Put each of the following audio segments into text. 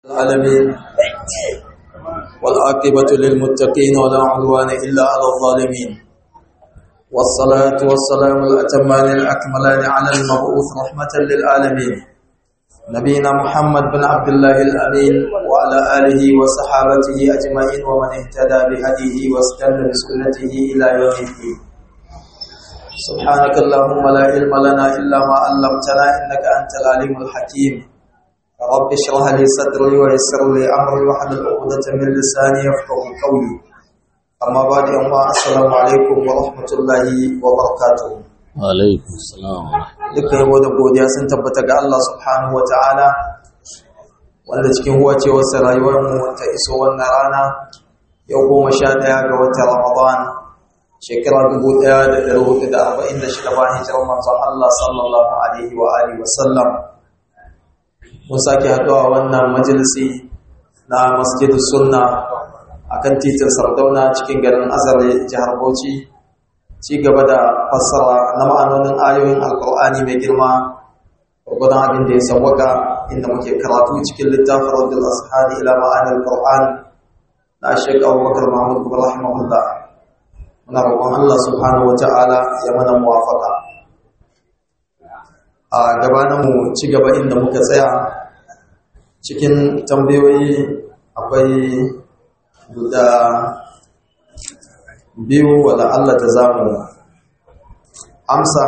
العالمين والعاقبة للمتقين ولا عدوان إلا على الظالمين والصلاة والسلام الأتمان الأكملان على المبعوث رحمة للعالمين نبينا محمد بن عبد الله الأمين وعلى آله وصحابته أجمعين ومن اهتدى بهديه واستنى بسنته إلى يوم الدين سبحانك اللهم لا علم لنا إلا ما علمتنا إنك أنت العليم الحكيم رب اشرح لي صدري ويسر لي امري واحلل عقدة من لساني يفقهوا قولي اما بعد اما السلام عليكم ورحمة الله وبركاته alaikum salam dukkan yabo da godiya sun tabbata ga Allah subhanahu wa ta'ala wanda cikin wacewarsa rayuwar mu ta iso wannan rana yau goma sha ɗaya ga watan Ramadan shekara dubu ɗaya da ɗari hudu da arba'in da shida bayan hijirar manzon Allah sallallahu alaihi wa alihi wa sallam mun sake haɗuwa wannan majalisi na masjidus sunna akan titin sardauna cikin garin azare jihar bauchi ci gaba da fassara na ma'anonin ayoyin alkur'ani mai girma gwargwadon abin da ya sawwaka inda muke karatu cikin littafin rajul ashari ila ma'anin alkur'an na shek abubakar mahmud kuma rahimahullah muna roƙon allah subhanahu wa ta'ala ya mana muwafaka a gabaninmu ci gaba inda muka tsaya cikin tambayoyi akwai guda biyu wala Allah da za mu amsa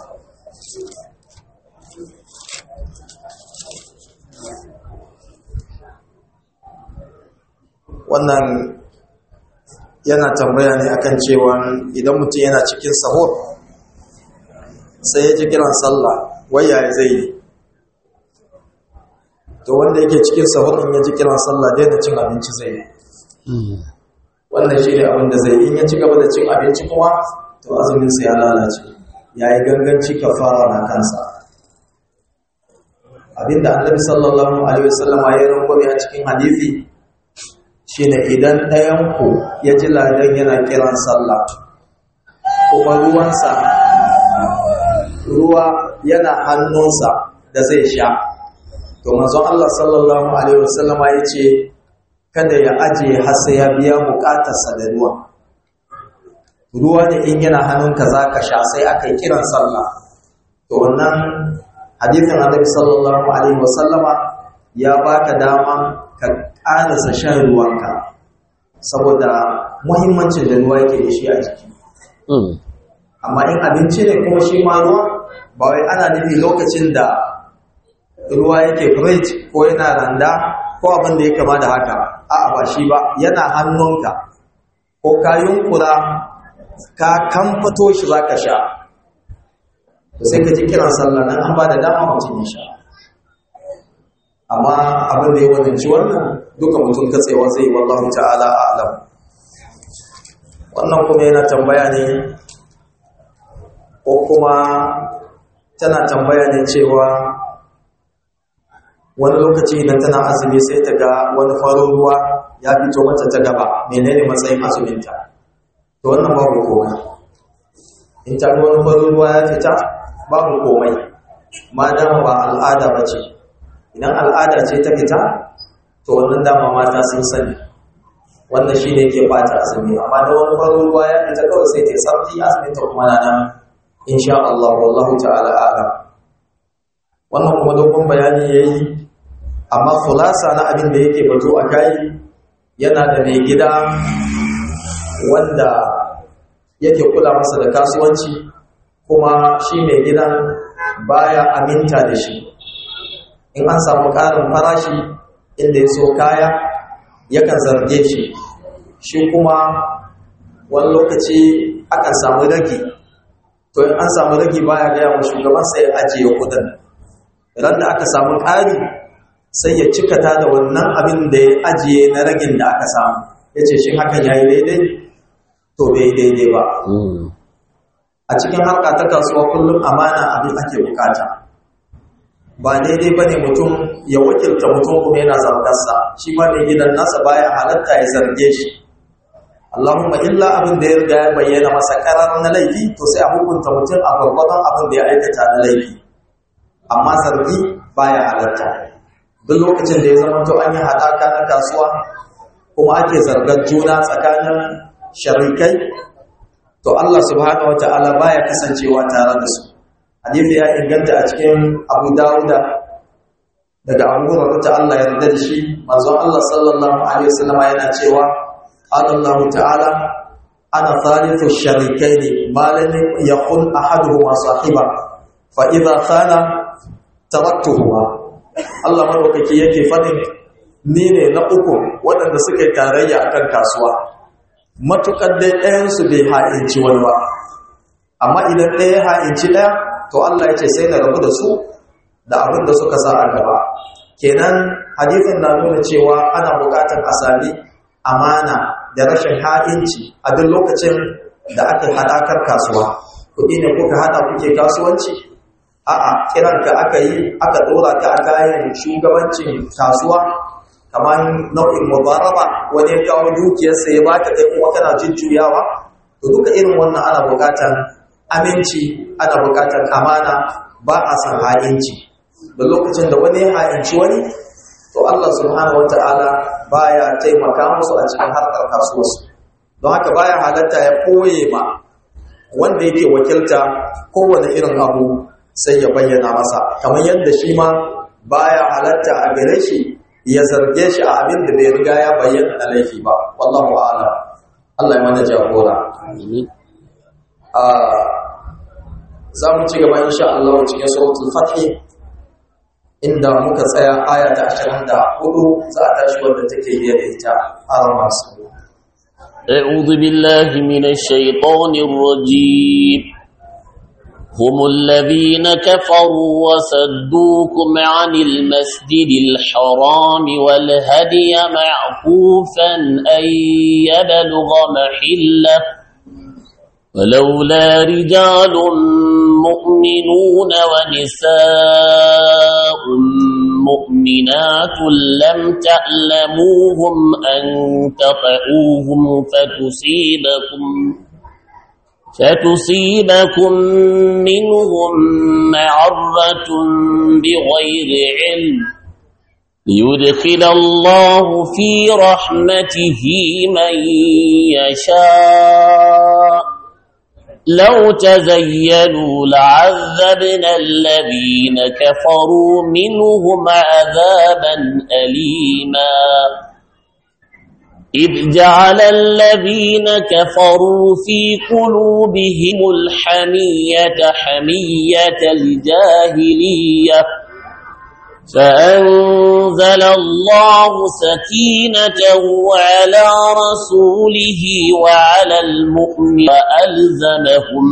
wannan yana tambaya ne akan cewa idan mutum yana cikin sahur sai ya ji kiran sallah waya zai yi to wanda yake cikin sahur in ya ji kiran sallah daina cin abinci zai yi wannan shi ne abin da zai in ya ci gaba da cin abinci kuma to azuminsa ya lalace ya yi ganganci kafara na kansa abinda annabi sallallahu alaihi wasallama ya rangwame a cikin hadisi shine idan ɗayanku ya ji ladan yana kiran sallah kuma ruwansa ruwa yana hannunsa da zai sha to manzon Allah sallallahu alaihi wasallama ya ce kada ya aje har sai ya biya bukatarsa da ruwa ruwa ne in yana hannunka za ka sha sai aka yi kiran sallah to wannan hadithin annabi sallallahu alaihi wasallama ya baka dama ka ƙarasa shan ruwanka saboda muhimmancin da ruwa yake da shi a jiki amma in abinci ne kuma shi ma ruwa ba wai ana nufi lokacin da ruwa yake fridge ko yana randa ko abin da ya kama da haka a'a ba shi ba yana hannunka ko ka yunkura ka kamfato shi za ka sha sai ka ji kiran sallah nan an ba da dama mutum ya sha amma abin da ya wadanci wannan duka mutum katsewa zai wallahu ta'ala a'lam wannan kuma yana tambaya ne ko kuma tana tambaya ne cewa wani lokaci idan tana azumi sai ta ga wani farin ruwa ya fito mata ta gaba menene matsayin azuminta to wannan babu komai in ta ga wani farin ruwa ya fita babu komai ma dama ba al'ada ba ce idan al'ada ce ta fita to wannan dama mata sun sani wannan shi ne ke bata azumi amma da wani farin ruwa ya fita kawai sai ta sarki azuminta kuma na nan insha Allah wallahu ta'ala a'lam wannan kuma dogon bayani yayi amma khulasa na abin da yake bato a kai yana da mai gida wanda yake kula masa da kasuwanci kuma shi mai gidan baya aminta da shi in an samu ƙarin farashi inda ya so kaya yakan zarge shi shi kuma wani lokaci akan samu ragi to in an samu ragi baya gaya wa shugabansa ya ajiye kudin ran da aka samu ƙari sai ya cikata da wannan abin da ya ajiye na ragin da aka samu ya ce shi hakan ya yi daidai to bai daidai ba a cikin harka ta kasuwa kullum amana abin ake bukata ba daidai ba ne mutum ya wakilta mutum kuma yana zargarsa shi ma mai gidan nasa baya halatta ya zarge shi Allahumma illa abin da ya riga ya bayyana masa karar na laifi to sai a hukunta mutum a gwargwadon abin da ya aikata na laifi amma zargi baya halatta duk lokacin da ya zama to an yi haɗaka na kasuwa kuma ake zargar juna tsakanin sharikai to Allah subhanahu wata'ala baya kasancewa tare da su hadisi ya inganta a cikin Abu Dawuda daga Abu Hurairah ta Allah ya yarda da shi manzon Allah sallallahu alaihi wasallam yana cewa Allah ta'ala ana thalithu sharikaini ma lam yakun ahaduhuma sahiba fa idha khana taraktuhuma Allah madaukaki yake fadin ni ne na uku waɗanda suka yi tarayya akan kasuwa matukar dai ɗayan su bai ha'inci wani ba amma idan ɗaya ha'inci ɗaya to Allah ya ce sai na rabu da su da abin da suka sa a gaba kenan hadisin na nuna cewa ana buƙatar a sami amana da rashin ha'inci a duk lokacin da aka haɗakar kasuwa kuɗi ne kuka haɗa kuke kasuwanci a'a kiranka aka yi aka ɗora ka a kayan shugabancin kasuwa kamar nau'in mubaraba wani ya kawo dukiyarsa ya baka kai kuma kana jujjuyawa to duka irin wannan ana buƙatar aminci ana buƙatar amana ba a san ha'inci da lokacin da wani ya ha'inci wani to Allah subhanahu wata'ala baya taimaka musu a cikin harkar kasuwarsu don haka baya halatta ya koye ma wanda yake wakilta kowane irin abu sai ya bayyana masa kamar yadda shi ma baya halatta a gare shi ya zarge shi a abin da bai riga ya bayyana na laifi ba wallahu a'lam Allah ya mana jagora za mu ci gaba insha Allah cikin suratul fath inda muka tsaya aya ta 24 za a tashi wanda take biye da ita a masu أعوذ بالله من الشيطان الرجيم هم الذين كفروا وصدوكم عن المسجد الحرام والهدي معكوفا أن يبلغ محله ولولا رجال مؤمنون ونساء مؤمنات لم تعلموهم أن تطعوهم فتصيبكم فتصيبكم منهم معرة بغير علم ليدخل الله في رحمته من يشاء لو تزينوا لعذبنا الذين كفروا منهم عذابا أليما إذ جعل الذين كفروا في قلوبهم الحمية حمية الجاهلية فأنزل الله سكينته على رسوله وعلى المؤمن وألزمهم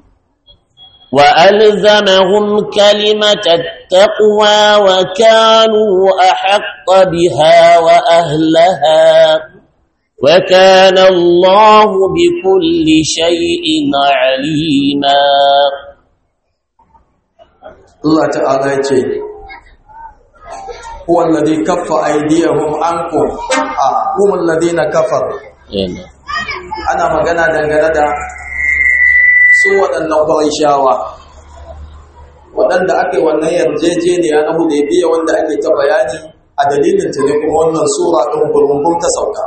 وألزمهم كلمة التقوى وكانوا أحق بها وأهلها وكان الله بكل شيء عليما الله تعالى يقول هو الذي كف أيديهم عنكم هم الذين كفروا ana magana dangane da su waɗannan ƙwarishawa waɗanda aka yi wannan yarjejeniya na hudaybiya wanda ake ta bayani a dalilin ta ne kuma wannan sura ɗin gurgumbun ta sauka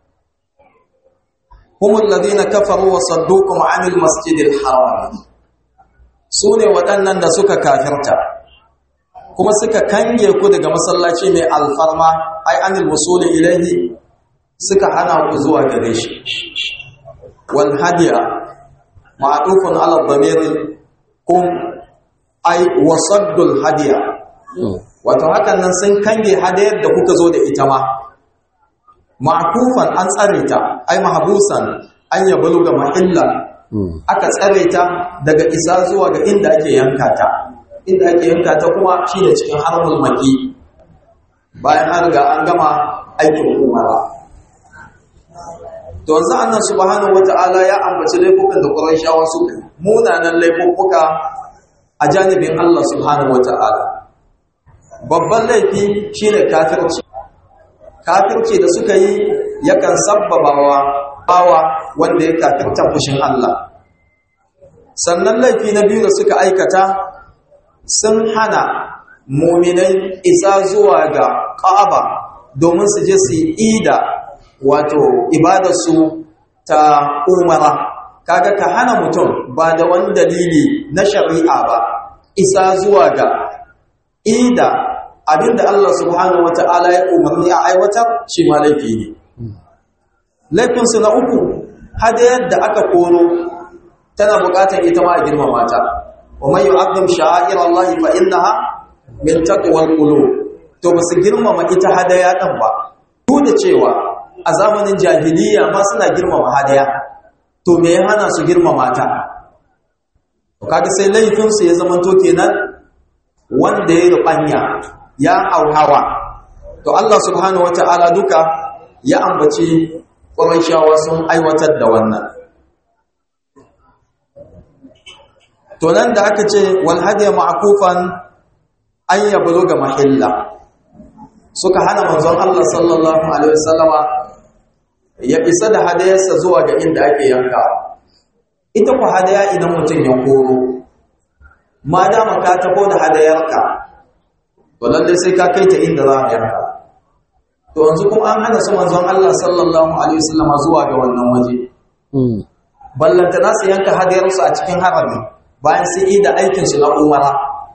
humul ladina kafaru wa saddukum anil masjidil haram su ne waɗannan da suka kafirta kuma suka kange ku daga masallaci mai alfarma ai anil musuli ilahi suka hana ku zuwa gare shi wal hadiya ma'dufun ala dhamir kum ai wasaddul hadiya wato hakan nan sun kange hadayar da kuka zo da ita ma ma'kufan an tsare ta ai mahbusan an yabalu ga mahilla aka tsare ta daga isa zuwa ga inda ake yanka ta inda ake yanka ta kuma shine cikin harmul maki bayan an riga an gama aikin umara to yanzu annan subhanahu wata'ala ya ambaci laifukan da Qurayshawa su munanan laifuka a janibin Allah subhanahu wata'ala babban laifi shine kafirci kafirci da suka yi yakan sabbabawa bawa wanda ya kafirta fushin Allah sannan laifi na biyu da suka aikata sun hana muminai isa zuwa ga Ka'aba domin su je su yi ida wato ibadarsu ta umara kaga ka hana mutum ba da wani dalili na shari'a ba isa zuwa ga ida abinda Allah subhanahu wata'ala ya umarni a aiwatar shi ma laifi ne laifinsu na uku hadayar da aka koro tana bukatar ita ma a girmama ta wa man yu'azzim sha'air Allah fa innaha min taqwal qulub to ba su girmama ita hadaya din ba duk da cewa a zamanin jahiliya ma suna girmama hadaya to me ya hana su girmama ta to kaga sai laifin su ya zamanto kenan wanda ya rubanya ya auhawa to Allah subhanahu wataala duka ya ambaci Qurayshawa sun aiwatar da wannan to nan da aka ce wal hadiya ma'kufan an yabluga mahilla suka hana manzon Allah sallallahu alaihi wasallama ya isa da hadayarsa zuwa ga inda ake yanka ita ku hadaya idan mutum ya koro ma dama ka tabo da hadayarka to lalle sai ka kai ta inda za a yanka to yanzu kuma an hana su manzon Allah sallallahu alaihi wasallama zuwa ga wannan waje ballanta nasu yanka hadayarsu a cikin harami bayan sun yi da aikinsu na umara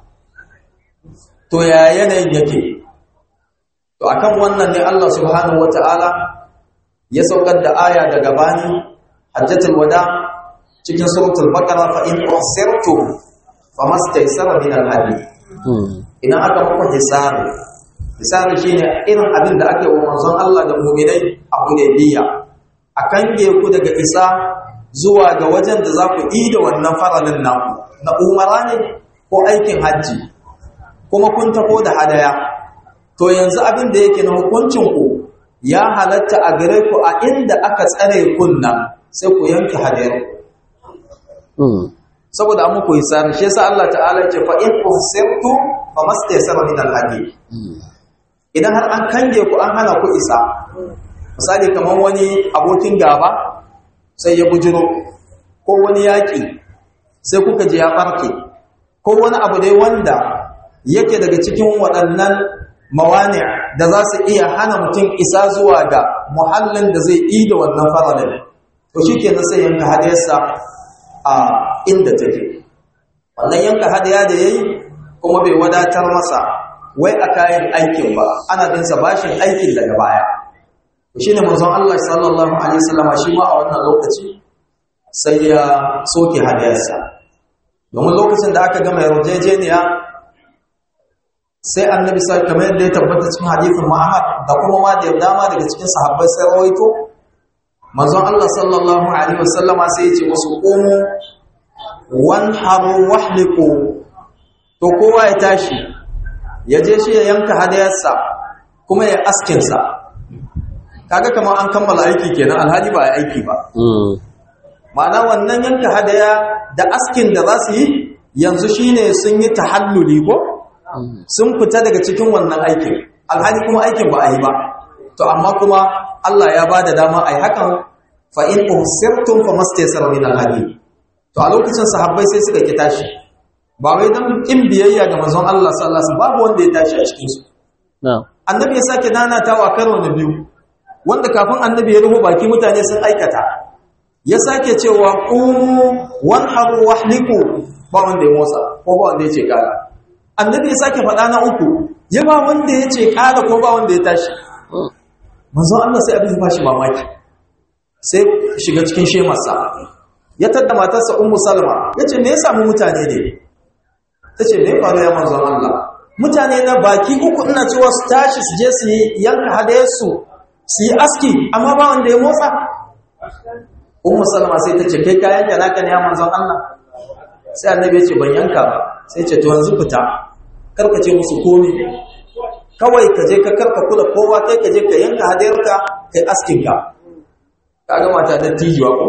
to ya yanayin yake to akan wannan ne Allah subhanahu wata'ala ya saukar da aya daga bani hajjatul wada cikin suratul baqara fa in usirtum famastaysara min al-hadi idan aka muku hisabi hisabi shine irin abin da ake wa manzon Allah da mu'minai a Hudaybiya akan ku daga isa zuwa ga wajen da za ku yi da wannan faralin naku na umara ne ko aikin hajji kuma kun tafo da hadaya to yanzu abin da yake na hukuncin ku ya halatta a gare ku a inda aka tsare kunna sai ku yanke hadayar saboda an muku hisari shi yasa Allah ta'ala yake fa in usirtu fa mastaysara min al-hadi idan har an kange ku an hana ku isa misali kamar wani abokin gaba sai ya bujiro ko wani yaƙi sai kuka ji ya ɓarke ko wani abu dai wanda yake daga cikin waɗannan mawani da za su iya hana mutum isa zuwa ga muhallin da zai yi da wannan faralin to shi kenan sai yanka hadayarsa a inda take wannan yanka hadaya da ya yi kuma bai wadatar masa wai a kayan aikin ba ana binsa bashin aikin daga baya shi ne manzon Allah sallallahu Alaihi wasallama shi ma a wannan lokaci sai ya soke hadayarsa domin lokacin da aka gama yarjejeniya sai annabi sai kamar yadda ya tabbata cikin hadithin Muhammad da kuma ma da dama daga cikin sahabbai sai rawaito manzon Allah sallallahu Alaihi wasallama sai ya ce musu qumu wanharu wahliqu to kowa ya tashi ya je shi ya yanka hadayarsa kuma ya askinsa kaga kamar an kammala aiki kenan alhaji ba ya aiki ba ma'ana wannan yanka hadaya da askin da za su yi yanzu shine sun yi tahalluli ko sun fita daga cikin wannan aikin alhaji kuma aikin ba a yi ba to amma kuma Allah ya ba da dama a yi hakan fa in usirtum fa mastaysara min alhadi to a lokacin sahabbai sai suka ki tashi ba wai dan kin biyayya ga manzon Allah sallallahu alaihi wasallam babu wanda ya tashi a cikin su annabi ya sake nanatawa karo na biyu wanda kafin annabi ya ruhu baki mutane sun aikata ya sake cewa qumu wanharu wahliku ba wanda ya motsa ko ba wanda ya ce kara annabi ya sake faɗa na uku ya ba wanda ya ce kara ko ba wanda ya tashi manzo Allah sai abin ba shi mamaki sai shiga cikin shemarsa ya tadda matarsa ummu salma yace me ya samu mutane ne tace me faru ya manzo Allah mutane na baki uku ina cewa su tashi su je su yi yanka hadayarsu su yi aski amma ba wanda ya motsa ummu salama sai ta ce kai kayan da naka ne ya manzon Allah sai annabi ya ce ban yanka ba sai ce to yanzu fita karka ce musu komi kawai ka je ka karka kula kowa kai ka je ka yanka hadayarka kai askin ka kaga mata da tijiwa ko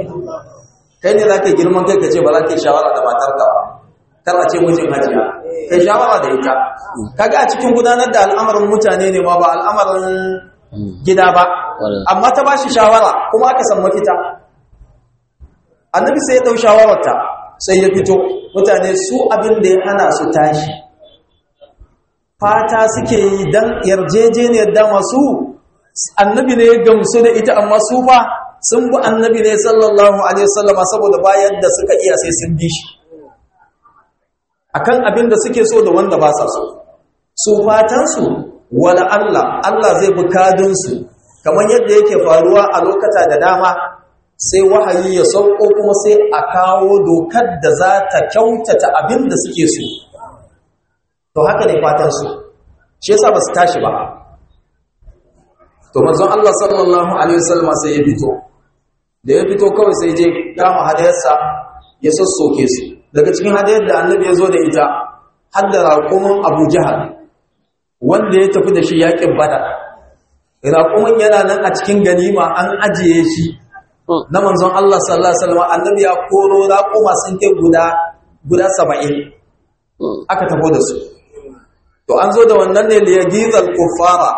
kai ne zaka girman kai ka ce ba za ka yi shawara da matarka ba kar a ce mijin hajiya kai shawara da ita kaga a cikin gudanar da al'amarin mutane ne ma ba al'amarin gida ba amma ta ba shi shawara kuma aka san mafita annabi sai ya dau shawararta sai ya fito mutane su abin da ya hana su tashi fata suke yi dan yarjejeniyar da masu annabi ne ya gamsu da ita amma su fa sun bi annabi ne sallallahu alaihi wasallama saboda bayan da suka iya sai sun bi shi akan abin da suke so da wanda ba sa so su fatan su wala Allah Allah zai bi kadin su kamar yadda yake faruwa a lokata da dama sai wahayi ya sauko kuma sai a kawo dokar da za ta kyautata abin da suke so to haka ne fatan su shi yasa ba su tashi ba to manzon Allah sallallahu alaihi wasallam sai ya fito da ya fito kawai sai je kama hadayarsa ya sassoke su daga cikin hadayar da annabi ya zo da ita har da raƙumin Abu Jahal wanda ya tafi da shi yaƙin Badar raƙumin yana nan a cikin ganima an ajiye shi na manzon Allah sallallahu alaihi wasallam annabi ya koro raƙuma sun kai guda guda 70 aka tafi da su to an zo da wannan ne liyagizal kuffara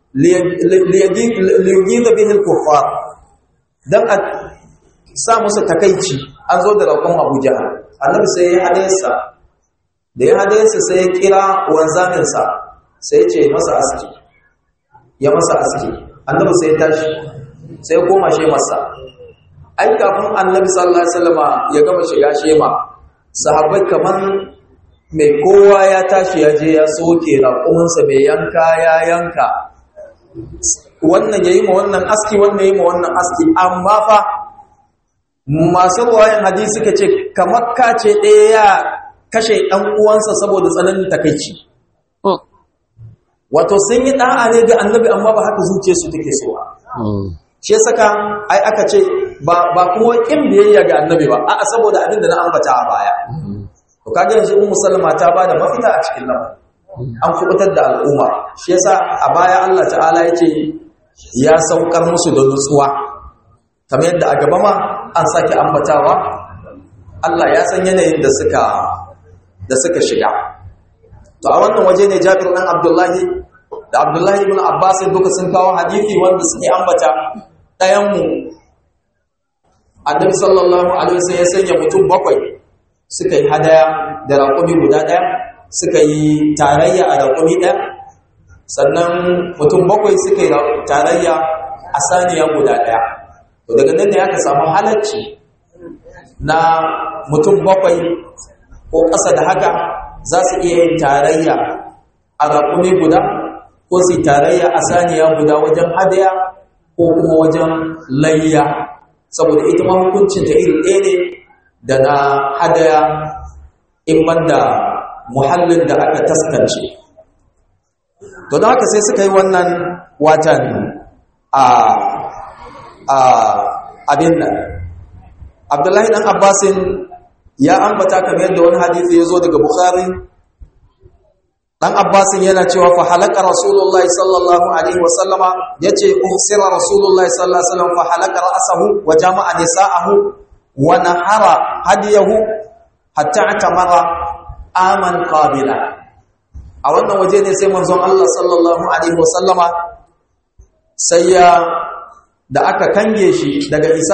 liyagiza bihi al-kuffar dan a sa musu takaici an zo da rakon Abu Jahal annabi sai ya hadisa da ya hadisa sai ya kira wanzamin sa sai ya ce masa aski ya masa aski annabi sai ya tashi sai ya koma shi masa ai kafin annabi sallallahu alaihi wasallama ya gama shiga shema sahabbai kaman mai kowa ya tashi ya je ya soke raƙuminsa mai yanka ya yanka wannan ya yi ma wannan aski wannan ya yi ma wannan aski amma fa masu ruwayan hadisi suka ce kamar ka ce ɗaya ya kashe ɗan uwansa saboda tsananin takaici wato sun yi ɗa'a ne ga annabi amma ba haka zuciya su take so ba shi saka ai aka ce ba kuma ƙin biyayya ga annabi ba a'a saboda abin da na ambata a baya to kaga yanzu ummu sallama ta bada mafita a cikin lamarin an kubutar da al'umma shi yasa a baya Allah ta'ala yace ya saukar musu da nutsuwa kamar yadda a gaba ma an sake ambatawa Allah ya san yanayin da suka da suka shiga to a wannan waje ne Jabir dan Abdullahi da Abdullahi ibn Abbas duka sun kawo hadisi wanda suke ambata ɗayan mu Annabi sallallahu alaihi wasallam ya sanya mutum bakwai suka yi hadaya da raƙumi guda ɗaya suka yi tarayya a raƙumi ɗaya sannan mutum bakwai suka yi tarayya a saniya guda ɗaya to daga nan ne aka samu halarci na mutum bakwai ko ƙasa da haka za su iya yin tarayya a raƙumi guda ko su yi tarayya a saniya guda wajen hadaya ko kuma wajen layya saboda ita ma hukuncinta iri ɗaya ne da na hadaya in banda muhallin da aka taskance to da haka sai suka yi wannan watan a a abin nan abdullahi dan abbasin ya ambata kamar yadda wani hadisi ya zo daga bukhari dan abbasin yana cewa fa halaka rasulullahi sallallahu alaihi wasallama yace usira rasulullahi sallallahu alaihi wasallam fa halaka ra'sahu wa jama'a nisa'ahu wa nahara hadiyahu hatta atamara aman qabila a wannan waje ne sai manzon Allah sallallahu alaihi wasallama sai ya da aka kange shi daga isa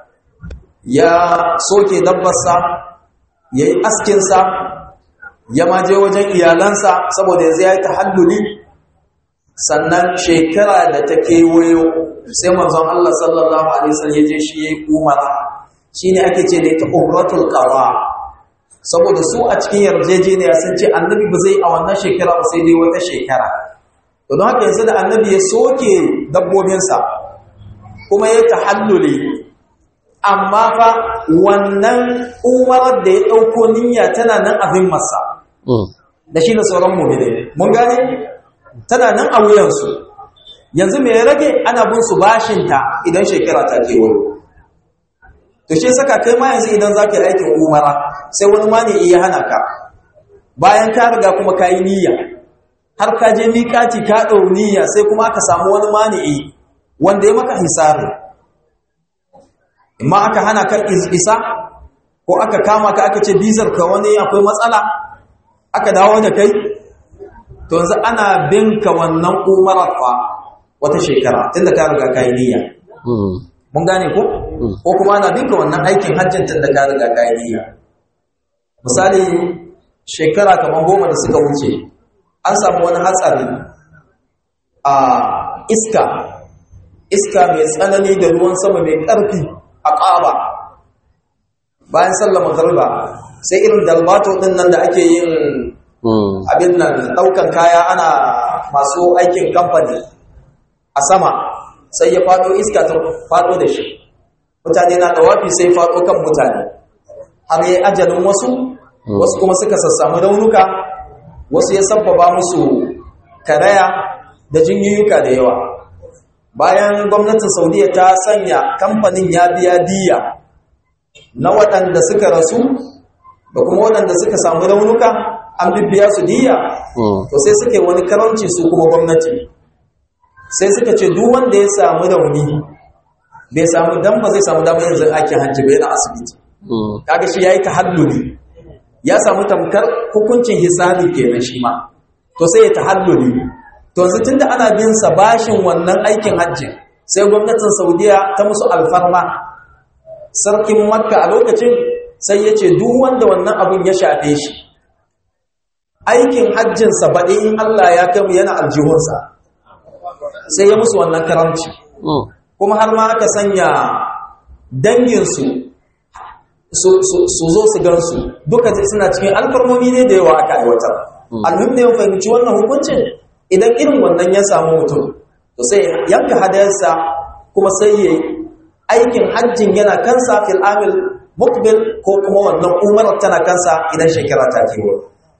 ya soke dabbarsa yayi askin sa ya maje wajen iyalansa saboda yanzu ya yi tahalluli sannan shekara da ta kewayo sai manzon Allah sallallahu alaihi wasallam ya je shi yayi umara shine ake ce da ita umratul qada saboda su a cikin yarjejeniya sun ce annabi ba zai a wannan shekara ba sai dai wata shekara to don haka yanzu da annabi ya soke dabbobinsa kuma ya tahalluli amma fa wannan umarar da ya ɗauko niyya tana nan abin masa da shi da sauran mummune mun gane tana nan a wuyansu yanzu mai rage ana bin su bashinta idan shekara ta kewayo to shi saka kai ma yanzu idan za ka yi aikin umara sai wani ma ne iya hana ka bayan ka riga kuma ka yi niyya har ka je miƙati ka ɗau niyya sai kuma aka samu wani mani'i wanda ya maka hisari imma aka hana ka isa ko aka kama ka aka ce bizar ka wani akwai matsala aka dawo da kai to yanzu ana bin ka wannan umarar fa wata shekara tunda ka riga ka yi niyya mun gane ko ko kuma ana bin ka wannan aikin hajjin tunda ka riga ka yi niyya misali shekara kamar goma da suka wuce an samu wani hatsari a iska iska mai tsanani da ruwan sama mai ƙarfi a ƙaba bayan sallama garba sai irin dalbato ɗin nan da ake yin abin nan ɗaukan kaya ana masu aikin kamfani a sama sai ya faɗo iska ta faɗo da shi mutane na ɗawafi sai faɗo kan mutane har yi ajalin wasu wasu kuma suka sassamu raunuka wasu ya sabbaba musu karaya da jinyoyuka da yawa bayan gwamnatin saudiya ta sanya kamfanin ya biya diya na waɗanda suka rasu da kuma waɗanda suka samu raunuka an bibbiya su diya to sai suke wani karanci su kuma gwamnati sai suka ce duk wanda ya samu rauni bai samu dan ba zai samu damar yanzu aikin hajji bai na asibiti kaga shi yayi tahalluli ya samu tamkar hukuncin hisabi kenan shi ma to sai ya tahalluli to yanzu tunda ana bin sa bashin wannan aikin hajji sai gwamnatin Saudiya ta musu alfarma sarkin Makka a lokacin sai ya ce duk wanda wannan abun ya shafe shi aikin hajjin sa baɗi in Allah ya kai mu yana aljihunsa sai ya musu wannan karamci kuma har ma aka sanya danginsu su zo su gansu duka suna cikin alfarmomi ne da yawa aka aiwatar alhim da ya fahimci wannan hukuncin idan irin wannan ya samu mutum to sai yanka hadayarsa kuma sai ya aikin hajjin yana kansa fil amil mukbil ko kuma wannan umarar tana kansa idan shekara ta kewa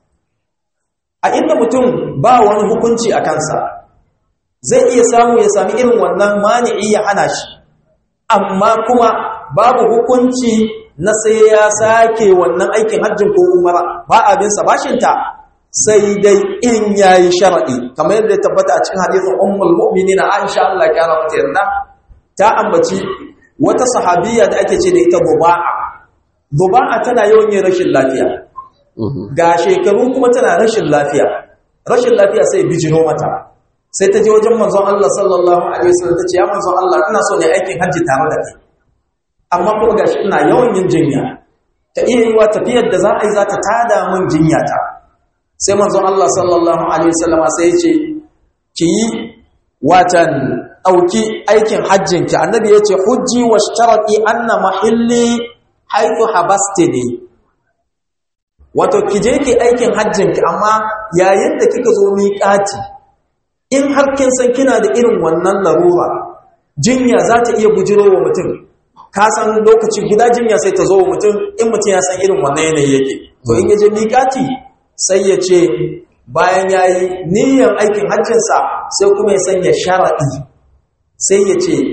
a inda mutum ba wani hukunci a kansa zai iya samu ya sami irin wannan mani'i ya hana shi amma kuma babu hukunci na sai ya sake wannan aikin hajjin ko umara ba abinsa bashinta sai dai in yayi shar'i kamar yadda ya tabbata a cikin hadisin ummul mu'minin Aisha Allah ya kara mata yarda ta ambaci wata sahabiya da ake ce da ita Duba'a Duba'a tana yawan yin rashin lafiya ga shekaru kuma tana rashin lafiya rashin lafiya sai bijiro mata sai ta je wajen manzon Allah sallallahu alaihi wasallam ta ce ya manzon Allah ina so ne aikin hajji tare da kai amma kuma gashi ina yawan yin jinya ta iya yiwa tafiyar da za a yi za ta tada min jinya ta sai manzon Allah sallallahu alaihi wasallam sai ya ce ki yi watan dauki aikin hajjin ki annabi ya ce hujji wa shtarati anna mahilli haythu habastini wato ki je ki aikin hajjin ki amma yayin da kika zo miƙati in har kin san kina da irin wannan larura jinya za ta iya bujiro wa mutum ka san lokaci guda jinya sai ta zo wa mutum in mutum ya san irin wannan yanayi yake to in yaje miƙati sai ya ce bayan ya yi niyyar aikin hajjinsa sai kuma ya sanya shara'i sai ya ce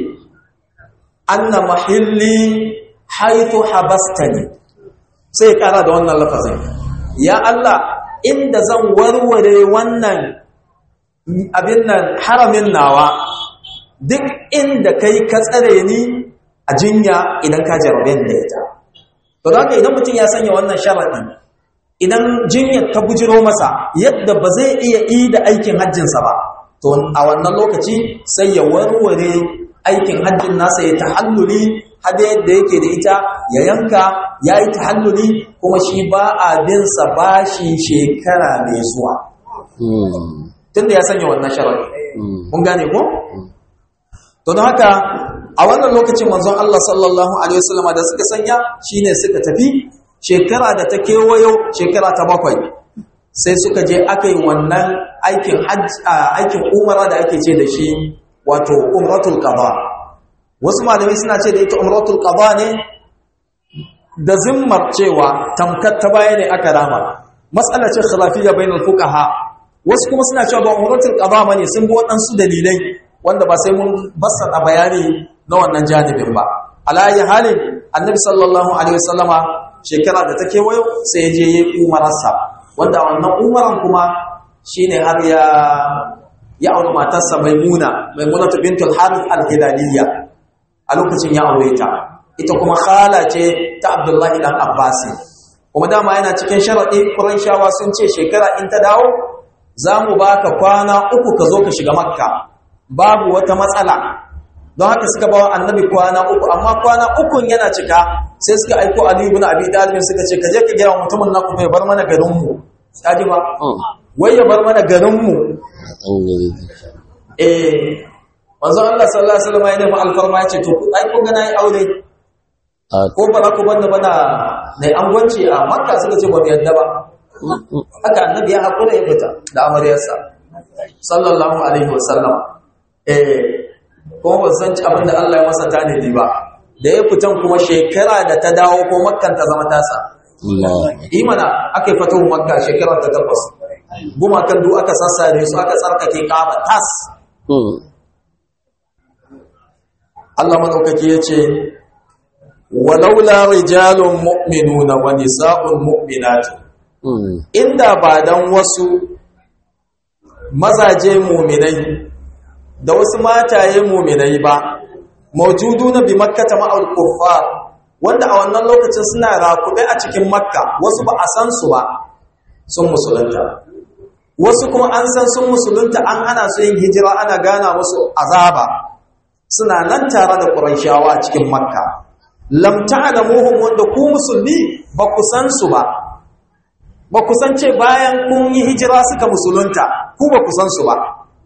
anna mahilli haitu habastani sai ya kara da wannan lafazin ya Allah inda zan warware wannan abin nan haramin nawa duk inda kai ka tsare ni a jinya idan ka jarabe da ita to da idan mutum ya sanya wannan sharadi idan jinyar ta bujiro masa yadda ba zai iya yi da aikin hajjinsa ba to a wannan lokaci sai ya warware aikin hajjin nasa ya tahalluli hada yadda yake da ita ya yanka ya yi tahalluli kuma shi ba a binsa bashi shekara mai zuwa tunda ya sanya wannan sharadi mun gane ko to don haka a wannan lokacin manzon Allah sallallahu alaihi wasallam da suka sanya shine suka tafi shekara da ta kewayo shekara ta bakwai sai suka je aka yi wannan aikin aikin umara da ake ce da shi wato umratul qada wasu malamai suna ce da ita umratul qada ne da zimmar cewa tamkar ta baya ne aka rama mas'alar ce khilafiyya bainal fuqaha wasu kuma suna cewa ba umratul qada bane sun bi waɗansu dalilai wanda ba sai mun bassara bayani na wannan janibin ba alayi halin annabi sallallahu alaihi wasallama shekara da ta kewayo sai ya je yi umararsa wanda wannan umaran kuma shine har ya ya auri matarsa maimuna maimuna bintul harith al-hilaliyya a lokacin ya aure ta ita kuma khala ce ta abdullahi dan abbas kuma dama yana cikin sharadi quraishawa sun ce shekara in ta dawo za mu baka kwana uku ka zo ka shiga makka babu wata matsala don haka suka bawa annabi kwana uku amma kwana ukun yana cika sai suka aiko ali ibn abi talib suka ce ka je ka gaya mutumin nan kuma ya bar mana garin mu kaji ba wai ya bar mana garinmu eh manzo Allah sallallahu alaihi wasallam ya nemi alfarma ya ce to ai kun ga nayi aure ko ba za ku banda bana nayi angwanci a makka suka ce ba mu yadda ba haka annabi ya hakura ya fita da amaryarsa sallallahu alaihi wasallam eh ko ba san ci abin da Allah ya masa tanadi ba da ya fitan kuma shekara da ta dawo ko makkan ta zama tasa imana aka yi fatahu makka shekara ta takwas gumakan duk aka sassare su aka tsarkake kaba tas Allah madaukaki ya ce walaula rijalun mu'minuna wa nisa'un mu'minatun inda ba dan wasu mazaje mu'minai da wasu mataye mu'minai ba mawjuduna bi makkata ma'al kuffar wanda a wannan lokacin suna rakube a cikin makka wasu ba a san su ba sun musulunta wasu kuma an san sun musulunta an hana su yin hijira ana gana musu azaba suna nan tare da ƙurayshawa a cikin makka lam ta'lamuhum wanda ku musulmi ba ku san su ba ba ku san ce bayan kun yi hijira suka musulunta ku ba ku san su ba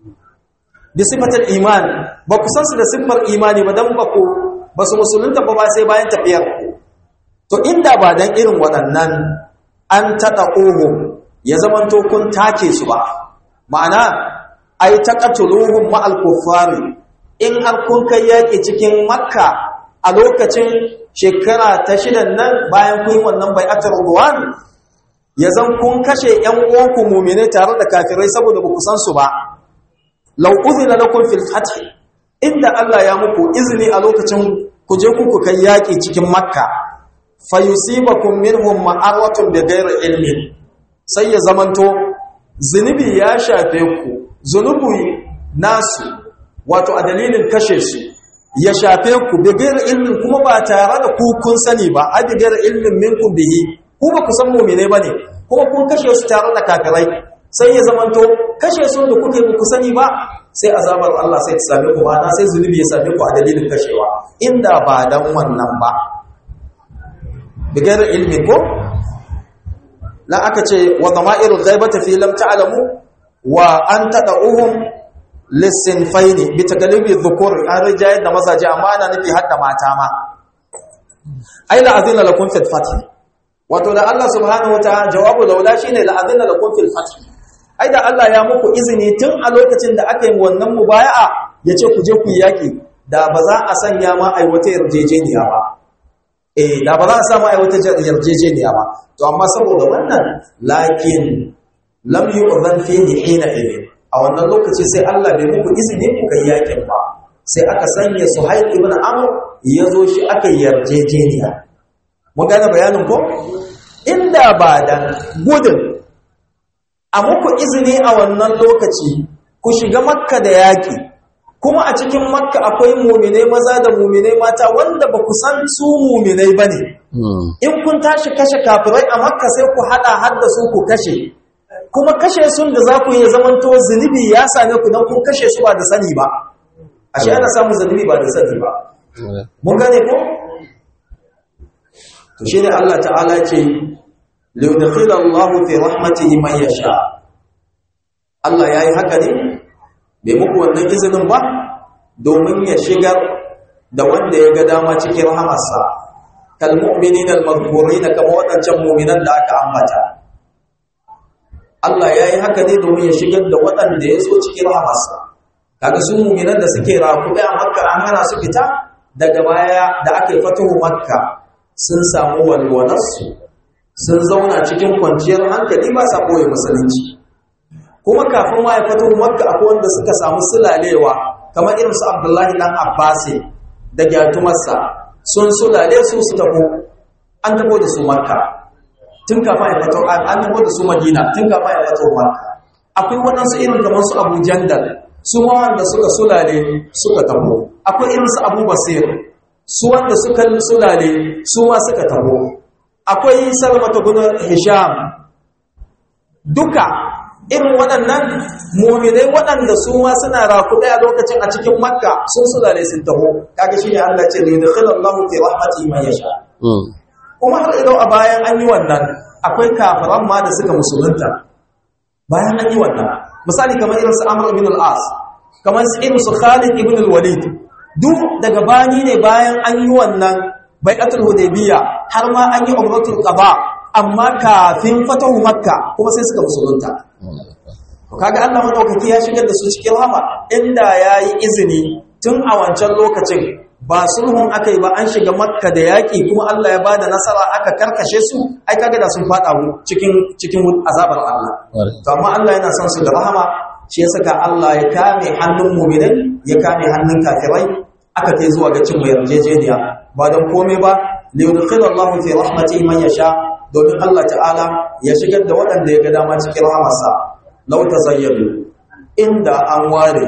bi sifatul iman ba ku san su da siffar imani ba dan ba ku ba su musulunta ba ba sai bayan tafiyar ku to inda ba dan irin waɗannan an tada ohum ya zamanto kun take su ba ma'ana ai taqatuluhum ma'al kuffari in har kun kai yaki cikin makka a lokacin shekara ta shidan nan bayan kun wannan bai'atul ruwan ya zan kun kashe ƴan uwanku mu'mine tare da kafirai saboda ba ku san su ba law udhina lakum fil fath inda Allah ya muku izini a lokacin ku je ku kai yaki cikin makka fayusibakum minhum ma'aratun bighairi ilmin sai ya zamanto zunubi ya shafe ku zunubi nasu wato a dalilin kashe su ya shafe ku bighairi ilmin kuma ba tare da ku kun sani ba a bighairi ilmin minkum bihi ku ba ku san mu'mine bane kuma kun kashe su tare da kafirai sai ya zamanto kashe su da kuke ku sani ba sai azabar Allah sai ta same ku ba sai zunubi ya same ku a dalilin kashewa inda ba dan wannan ba bigar ilmi ko la aka ce wa dhama'irul ghaibati fi lam ta'lamu wa an tad'uhum lisinfaini bi takalibi dhukur an rijayat da mazaje amma ana nufi hadda mata ma ai la azina lakum fil fath wato da Allah subhanahu wataala jawabu laula shine la azina lakum fil fath ai da Allah ya muku izini tun a lokacin da aka yi wannan mubaya'a yace ku je ku yaki da ba za a sanya ma ai wata yarjejeniya ba eh da ba za a samu ai wata yarjejeniya ba to amma saboda wannan lakin lam yu'zan fihi hina idin a wannan lokaci sai Allah bai muku izini ku kai yakin ba sai aka sanya Suhail ibn Amr ya zo shi aka yarjejeniya mun gane bayanin ko inda ba dan gudun a muku izini a wannan lokaci ku shiga makka da yaki kuma a cikin makka akwai muminai maza da muminai mata wanda ba ku san su muminai ba ne in kun tashi kashe kafirai a makka sai ku hada har da su ku kashe kuma kashe sun da za ku yi zamanto zunubi ya same ku don kun kashe su ba da sani ba ashe ana samun zunubi ba da sani ba mun gane ko to shine Allah ta'ala ce liyudkhila Allahu fi rahmatihi man yasha Allah yayi haka ne bai muku wannan izinin ba domin ya shigar da wanda ya ga dama cikin rahamarsa kal mu'minin al maghfurin kama wadancan mu'minan da aka ambata Allah yayi haka ne domin ya shigar da wadanda ya so cikin rahamarsa kaga su mu'minan da suke rakuɓe a Makka an hana su fita daga baya da aka yi fatuhu Makka sun samu walwalarsu sun zauna cikin kwanciyar hankali ba sa koyi musulunci kuma kafin ma ya fito makka akwai wanda suka samu sulalewa kamar irin su abdullahi dan abbasi da gyatumarsa sun sulale su su tabo an tabo da su makka tun kafin ya fito an tabo da su madina tun kafin ya fito makka akwai waɗansu irin kamar su abu jandal su ma wanda suka sulale suka tabo akwai irin su abu basir su wanda suka sulale su ma suka tabo akwai salmata gunar hisham duka irin waɗannan muminai waɗanda su ma suna rakuɗe a lokacin a cikin makka sun sulale sun taho kaga shi ne allah ce ne da khilallahu fi rahmati man yasha kuma har idan a bayan an yi wannan akwai kafiran ma da suka musulunta bayan an yi wannan misali kamar irin su Amr ibn al-As kamar su irin su Khalid ibn al-Walid duk daga bani ne bayan an yi wannan bai'atul hudaybiyya har ma an yi umratul qada amma kafin fatahu makka kuma sai suka musulunta to kaga Allah madaukaki ya shigar da su cikin rahama inda yayi izini tun a wancan lokacin ba sulhun akai ba an shiga makka da yaki kuma Allah ya bada nasara aka karkashe su ai kaga da sun fada cikin cikin azabar Allah to amma Allah yana son su da rahama shi ya saka Allah ya kame hannun mu'minai ya kame hannun kafirai aka kai zuwa ga cin mai yarjejeniya ba don komai ba liyudkhil Allahu fi rahmatihi man yasha domin Allah ta'ala ya shigar da waɗanda ya ga dama cikin rahmarsa law tazayyadu inda an ware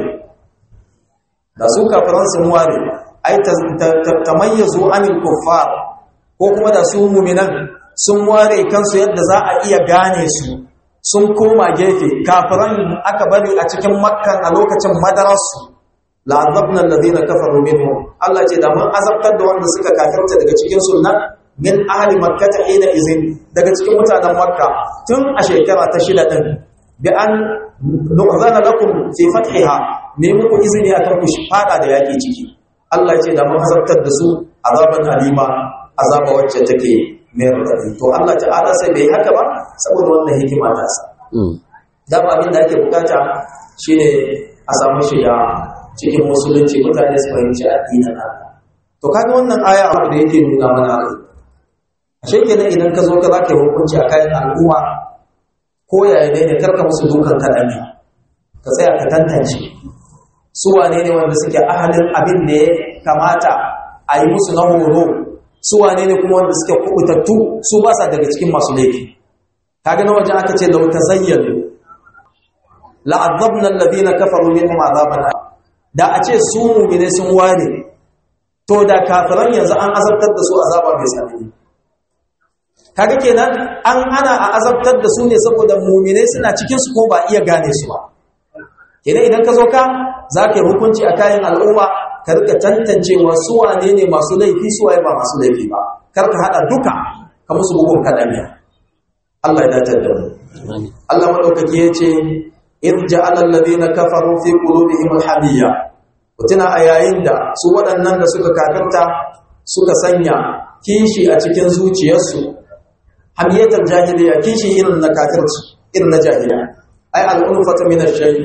da su kafiran sun ware ai tamayyazu anil kuffar ko kuma da su mu'minan sun ware kansu yadda za a iya gane su sun koma gefe kafiran aka bari a cikin makkan a lokacin madararsu la'azabna alladhina kafaru minhum Allah ce da mun azabtar da wanda suka kafirta daga cikin sunna min ahli makkah ina izin daga cikin mutanen makka tun a shekara ta shida din bi an nu'zana lakum fi fathiha ne muku izini akan ku fada da yaki ciki Allah ce da mun azabtar da su azaban alima azaba wacce take mai radadi to Allah ta'ala sai bai haka ba saboda wannan hikima ta sa da abin da ake bukata shine a samu shiga cikin musulunci mutane su fahimci addinin Allah to kaga wannan aya abu da yake nuna mana ashe kenan idan ka zo ka zaka yi hukunci a kayan al'umma ko yaya ne ne karka musu dukan kadami ka tsaya ka tantance su wane ne wanda suke ahalin abin da ya kamata a yi musu na horo su wane ne kuma wanda suke kubutattu su ba sa daga cikin masu laifi kaga na wajen aka ce lau tazayyanu la'adzabna alladhina kafaru minhum azaban da a ce su mu'mine sun ware to da kafiran yanzu an azabtar da su azaba mai tsanani kaga kenan an hana a azabtar da su ne saboda mu'mine suna cikin su ko ba iya gane su ba kenan idan ka zo ka zaka yi hukunci a kayan al'umma ka rika tantancewa su wane ne masu laifi su waye ba masu laifi ba kar ka hada duka ka musu bugun kadamiya Allah ya dace da mu Allah madaukaki yace in ja'ala alladhina kafaru fi qulubihim alhamiyya mutuna a yayin da su waɗannan da suka kafirta suka sanya kishi a cikin zuciyarsu hamiyatar jahiliya kishi irin na kafirci irin na jahiliya ai al'ulfata min ash-shay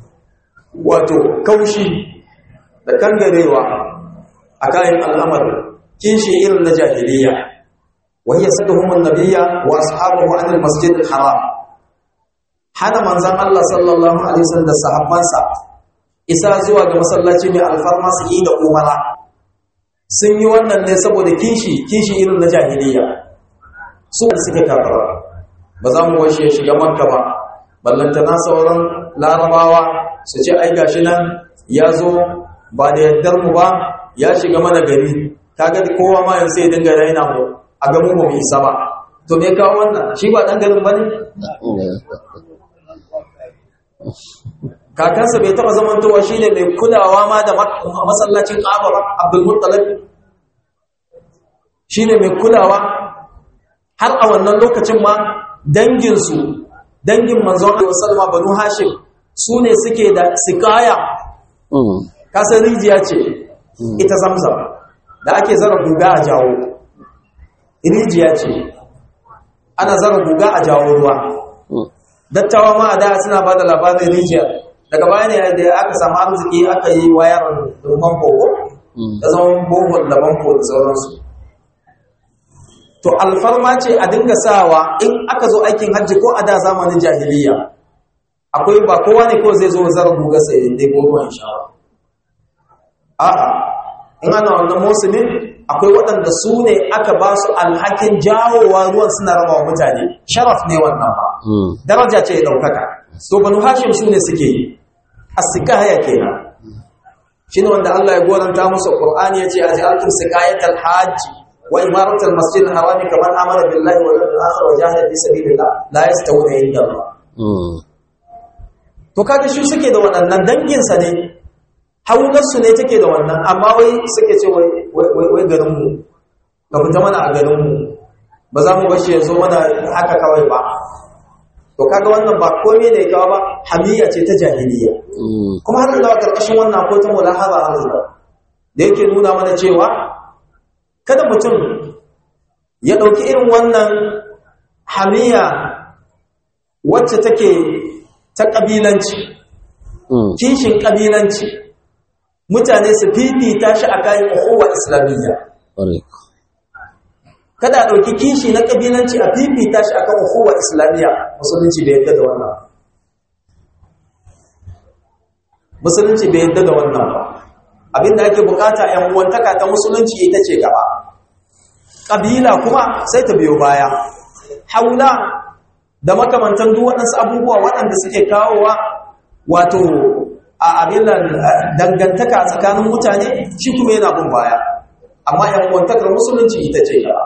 wato kaushi da kangarewa a kayan al'amari kishi irin na jahiliya wa hiya saduhum an-nabiyya wa ashabuhu an al-masjid al-haram hana manzan Allah sallallahu Alaihi wasallam da sahabbansa isa zuwa ga masallaci mai alfarma su yi da umara sun yi wannan ne saboda kishi kishi irin na jahiliya su da suke kafara ba za mu washe shiga makka ba ballantana sauran larabawa su ce ai gashi nan ya zo ba da yardar mu ba ya shiga mana gari kaga kowa ma yanzu sai dinga raina mu a ga mu ba mu isa ba to me kawo wannan shi ba dan garin bane kakansa bai taba zamantowa shine mai kulawa ma da masallacin Kaaba ba Abdul Muttalib shine mai kulawa har a wannan lokacin ma dangin su dangin manzon Allah sallama banu Hashim su ne suke da sikaya kasar rijiya ce ita Zamzam da ake zara guga a jawo rijiya ce ana zara guga a jawo ruwa dattawa ma a da suna ba da labarin rijiyar daga baya ne da aka samu arziki aka yi wayar rumban kogo da zama bohol da banko da sauransu to alfarma ce a dinga sawa in aka zo aikin hajji ko a da zamanin jahiliya akwai ba kowa ne ko zai zo zara guga sai dai ruwan shawa a'a in ana wannan musulmin akwai waɗanda su ne aka ba su alhakin jawowa ruwan suna raba wa mutane sharaf ne wannan ba daraja ce ya ɗaukaka to banu hashim su ne suke yi as-sikaya kenan shine wanda Allah ya goranta musu Qur'ani yace aj'altum sikayatal hajj wa imaratal masjidil harami kaman amara billahi wal yawmil akhir wa jahada fi sabilillah la yastawuna inda Allah to kaga shi suke da waɗannan dangin sa ne haunar su ne take da wannan amma wai suke ce wai wai garin mu ka fita mana a garin mu ba za mu bashi ya zo mana haka kawai ba to kaga wannan ba komai ne kawo ba hamiya ce ta jahiliya kuma har da karkashin wannan akwai ta mulahaza har da da yake nuna mana cewa kada mutum ya ɗauki irin wannan hamiya wacce take ta ƙabilanci kishin ƙabilanci mutane su fifita shi a kayan uhuwa islamiyya kada a ɗauki kishi na ƙabilanci a fifita shi a kan uhuwa islamiyya musulunci bai yadda da wannan musulunci bai yadda da wannan ba abinda ake bukata ‘yan uwantaka ta musulunci ita ce gaba ƙabila kuma sai ta biyo baya haula da makamantan duk waɗansu abubuwa waɗanda suke kawowa wato a abin dangantaka tsakanin mutane shi kuma yana bin baya amma ‘yan uwantakar musulunci ita ce gaba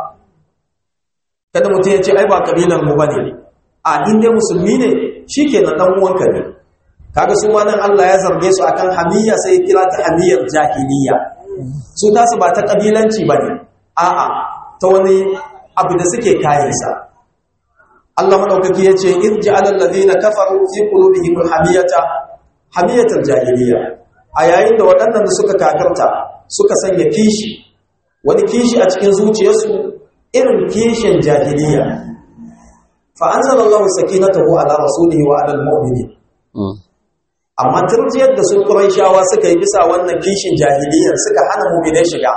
kada mutum ya ce ai ba kabilar mu bane a inda musulmi ne shikenan dan uwanka ne kaga su ma nan Allah ya zarge su akan hamiyya sai kira ta hamiyyar jahiliya su tasu ba ta kabilanci bane a'a ta wani abu da suke kayansa Allah madaukaki yace irja'al ladina kafaru fi qulubihim hamiyata hamiyatal jahiliya a yayin da waɗannan da suka kafirta suka sanya kishi wani kishi a cikin zuciyarsu irin kishin jahiliya fa anzalallahu sakinatahu ala rasulihi wa ala almu'minin amma turjiyar da su quraishawa suka yi bisa wannan kishin jahiliyyar suka hana mu'minai shiga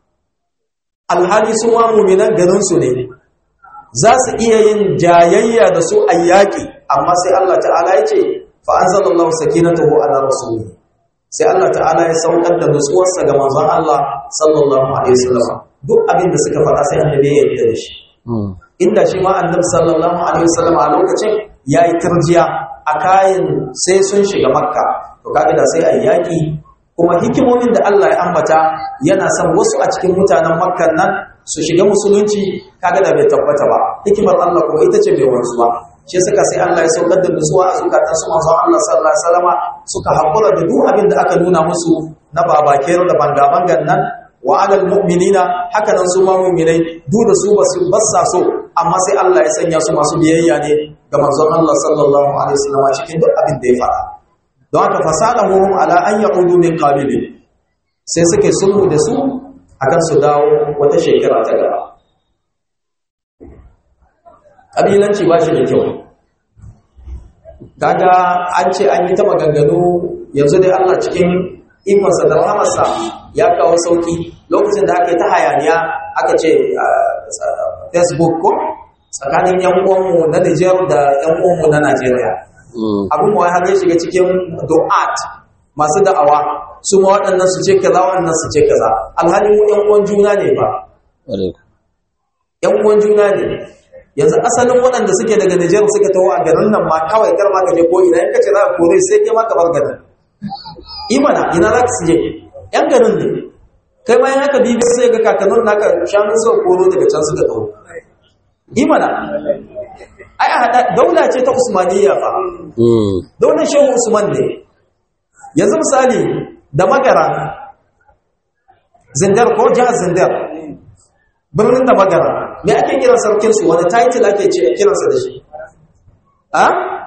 alhali su ma mu'minan garin su ne za su iya yin jayayya da su ayyaki amma sai Allah ta'ala ya ce fa anzalallahu sakinatahu ala rasulihi sai Allah ta'ala ya saukar da nutsuwarsa ga manzon Allah sallallahu alaihi wasallam duk abin da suka faɗa sai annabi ya yarda da shi inda shi ma annabi sallallahu alaihi wasallam a lokacin yayi turjiya a kayan sai sun shiga makka to kaga da sai ayi yaki kuma hikimomin da Allah ya ambata yana son wasu a cikin mutanen makkan nan su shiga musulunci kaga da bai tabbata ba hikimar Allah kuma ita ce bai wanzu ba shi suka sai Allah ya saukar da nutsuwa a zukatan su manzon Allah sallallahu alaihi wasallama suka hakura da duk abin da aka nuna musu na babakero da banga-bangan nan wa alal mu'minina haka nan su ma mu'minai duk da su basu bassa so amma sai Allah ya sanya su masu biyayya ne ga manzon Allah sallallahu alaihi wasallam cikin duk abin da ya faɗa don haka fasadahum ala an yaqudu min qabil sai suke sulhu da su akan su dawo wata shekara ta gaba kabilanci ba shi da kyau kaga an ce an yi ta maganganu yanzu dai Allah cikin ikonsa da rahamarsa ya kawo sauki lokacin da aka yi ta hayaniya aka ce facebook ko tsakanin yan uwanmu na Nijar da yan uwanmu na Najeriya abin wa har ya shiga cikin du'at masu da'awa su ma waɗannan su ce kaza waɗannan su ce kaza alhali mu yan uwan juna ne ba yan uwan juna ne yanzu asalin waɗanda suke daga Nijar suka taho a garin nan ma kawai kar ma ka je ko ina in ka ce za ka kore sai kai ma ka bar garin imana ina za ka je yan garin ne kai ma yan haka bibi sai ga kakannin naka shanun sau koro daga can suka taho imana ai a hada daula ce ta usmaniyya fa daular shehu usman ne yanzu misali da magara zindar ko jihar zindar birnin da magara me ake kiran sarkinsu wani title ake ce kiransa da shi a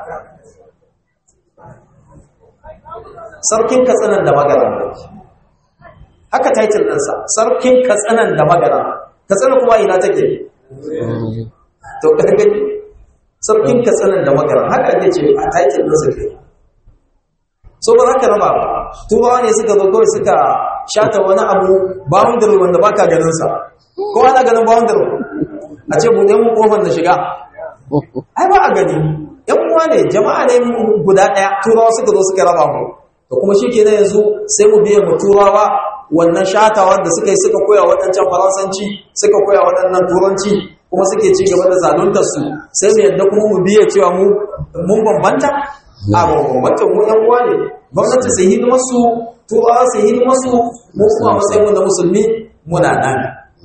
sarkin katsinan da magara haka title ɗinsa sarkin katsinan da magara katsinan kuma ina take to ƙarfi sarkin katsinan da magara haka ake ce a title ɗinsa ke so ba za ka raba ba turawa ne suka zo kawai suka shata wani abu boundary wanda baka ganinsa ko ana ganin boundary a ce buɗe mu kofar da shiga ai ba a gani yan uwa ne jama'a ne guda ɗaya turawa suka zo suka raba mu da kuma shi kenan yanzu sai mu biya mu turawa wannan shatawa da suka yi suka koya waɗancan faransanci suka koya waɗannan turanci kuma suke ci gaba da zaluntar su sai mu yadda kuma mu biya cewa mu mun bambanta a bambanta mu yan uwa ne gwamnati su hidima su turawa su hidima su mu kuma matsayin mu na musulmi muna nan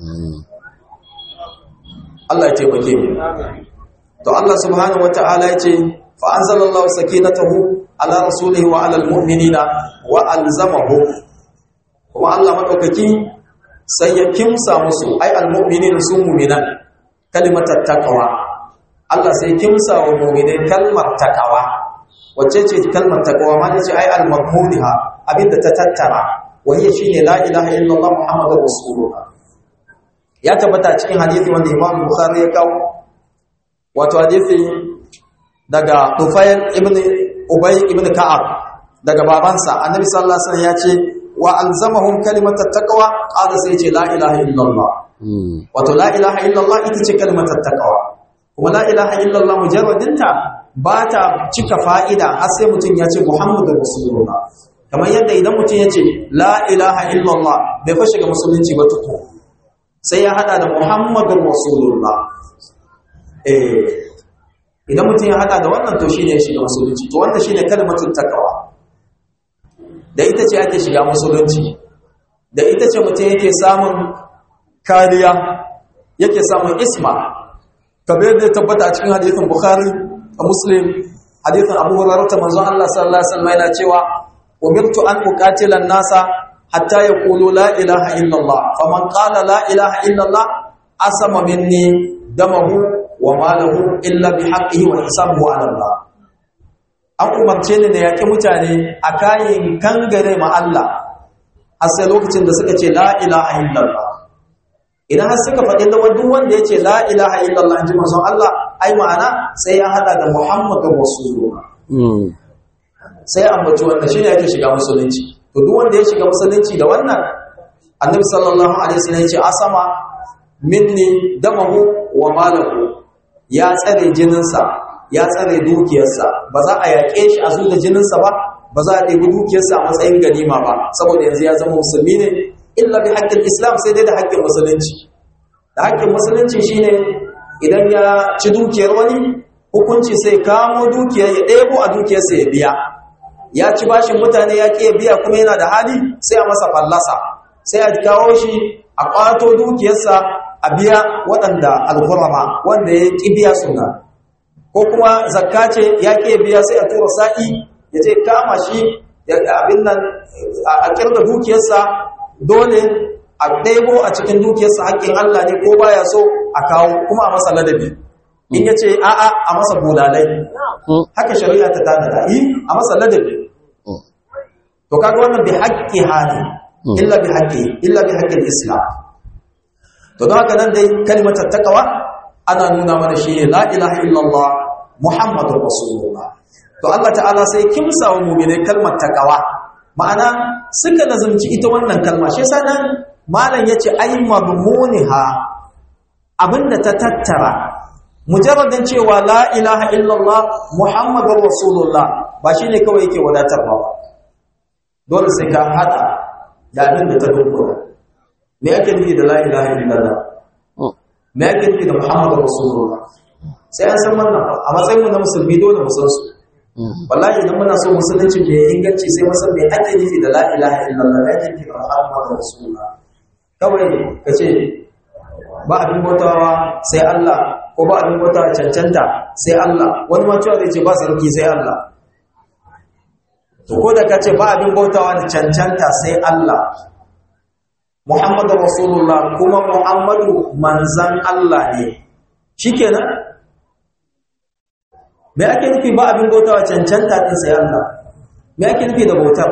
Allah ya taimake mu to Allah subhanahu wata'ala ya ce fa anzalallahu sakinatahu ala rasulihi wa ala almu'minina wa alzamahu kuma Allah madaukaki sai ya kimsa musu ai almu'minin su mu'minan kalimatat taqwa Allah sai kimsa wa mu'minai kalmar takawa wacce ce kalmar takawa ma ce ai al-madmuniha abinda ta tattara wani shine la ilaha illallah muhammadur rasulullah ya tabbata cikin hadisi wanda Imam Bukhari ya kawo wato hadisi daga Tufayl ibn Ubay ibn Ka'ab daga babansa Annabi sallallahu alaihi wasallam ya ce wa alzamahum kalimat taqwa qala sai ce la ilaha illallah wato la ilaha illallah ita ce kalimat taqwa kuma la ilaha illallah mujarradinta ba ta cika fa'ida har sai mutum ya ce muhammadur rasulullah kamar yadda idan mutum ya ce la ilaha illallah bai fashe ga musulunci ba tuko sai ya hada da muhammadun rasulullah eh idan mutum ya hada da wannan to shine ya shiga musulunci to wanda shine kalmatul takawa da ita ce ake shiga musulunci da ita ce mutum yake samun kariya yake samun isma kamar da tabbata a cikin hadithin bukhari a muslim hadithin abu hurairah manzon Allah sallallahu alaihi wasallam yana cewa umirtu an uqatila an-nasa hatta yaqulu la ilaha illallah faman qala la ilaha illallah asama minni damahu wa malahu illa bihaqqihi wa hisabuhu ala Allah an umarce ni da yaki mutane a kayan kangare ma Allah har sai lokacin da suka ce la ilaha illallah idan har suka faɗi da duk wanda ya ce la ilaha illallah ji manzon Allah ai ma'ana sai ya hada da Muhammadur Rasulullah sai ya ambaci wanda shine yake shiga musulunci to duk wanda ya shiga musulunci da wannan annabi sallallahu alaihi wasallam ya ce asama minni damahu wa malahu ya tsare jininsa ya tsare dukiyarsa ba za a yaƙe shi a zuwa jininsa ba ba za a ɗebi dukiyarsa a matsayin ganima ba saboda yanzu ya zama musulmi ne illa bi haƙƙin islam sai dai da haƙƙin musulunci da haƙƙin musulunci shine idan ya ci dukiyar wani hukunci sai kamo dukiyar ya ɗebo a dukiyarsa ya biya ya ci bashin mutane ya ƙi biya kuma yana da hali sai a masa fallasa sai a kawo shi a ƙwato dukiyarsa a biya waɗanda alhurama wanda ya ƙi biya suna ko kuma zakka ce ya ƙi biya sai a tura sa'i ya ce kama shi abin nan a ƙirga dukiyarsa dole a ɗebo a cikin dukiyarsa haƙƙin Allah ne ko baya so a kawo kuma a masa ladabi in ya ce a'a a masa bulalai haka shari'a ta tanada yi a masa ladabi to kaga wannan bi haƙƙi hali illa bi haƙƙi illa bi haƙƙin islam to don haka nan dai kalmatar takawa ana nuna mana shi ne la ilaha illallah muhammadur rasulullah to Allah ta'ala sai kimsa wa mu'mine kalmar takawa ma'ana suka nazumci ita wannan kalma shi yasa nan malam yace ay madmuniha abinda ta tattara mujarradin cewa la ilaha illallah muhammadur rasulullah ba shine kawai yake wadatarwa ba dole sai ka hada da abin da ta dukkura me yake nufi da la ilaha illallah me yake nufi da muhammadur rasulullah sai an san wannan a matsayin mu na musulmi dole mu san su wallahi idan muna so musulunci mai inganci sai musan me ake nufi da la ilaha illallah me ake nufi da muhammadur rasulullah kawai ka ce ba abin bautawa sai Allah ko ba abin bautawa cancanta sai Allah wani ma cewa zai ce ba sarki sai Allah to ko da ka ce ba abin bautawa da cancanta sai Allah Muhammadu Rasulullah kuma Muhammadu manzan Allah ne shikenan me ake nufi ba abin bautawa cancanta din sai Allah me ake nufi da bautar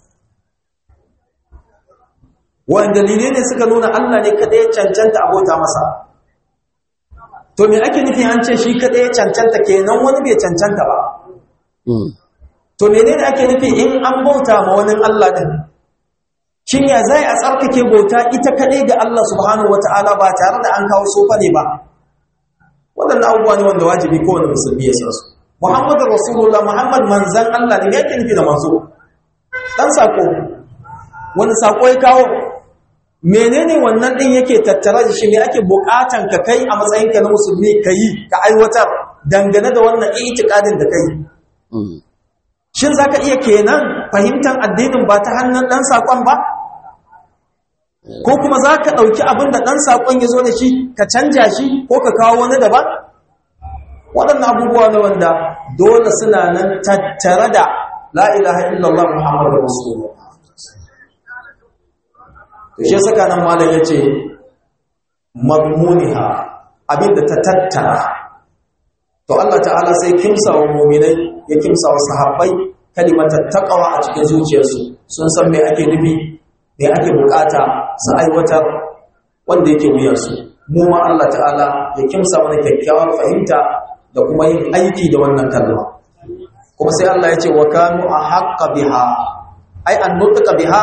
wanda dalilai ne suka nuna Allah ne kada ya cancanta a bauta masa to me ake nufi an ce shi kada ya cancanta kenan wani bai cancanta ba to menene ake nufi in an bauta ma wani Allah din shin ya zai a tsarkake bauta ita kadai ga Allah subhanahu wataala ba tare da an kawo sofa ne ba waɗannan abubuwa ne wanda wajibi kowane musulmi ya san su Muhammadu Rasulullah Muhammad manzan Allah ne me yake nufi da manzo dan sako wani sako ya kawo menene wannan din yake tattara da shi me ake bukatan ka kai a matsayinka na musulmi kai ka aiwatar dangane da wannan itikadin da kai shin zaka iya kenan fahimtar addinin ba ta hannun dan sakon ba ko kuma zaka dauki abin da dan sakon yazo da shi ka canja shi ko ka kawo wani daban waɗannan abubuwa ne wanda dole suna nan tattare da la ilaha illallah muhammadur rasulullah to shi saka nan malam yace madmuniha abinda ta tattara to Allah ta'ala sai kimsa wa mu'minai ya kimsa wa sahabbai kalimatar taqwa a cikin zuciyarsu sun san me ake nufi me ake bukata su aiwatar wanda yake wuyarsu mu ma Allah ta'ala ya kimsa mana kyakkyawar fahimta da kuma yin aiki da wannan kalma kuma sai Allah ya ce wa kanu ahqqa biha ai an nutqa biha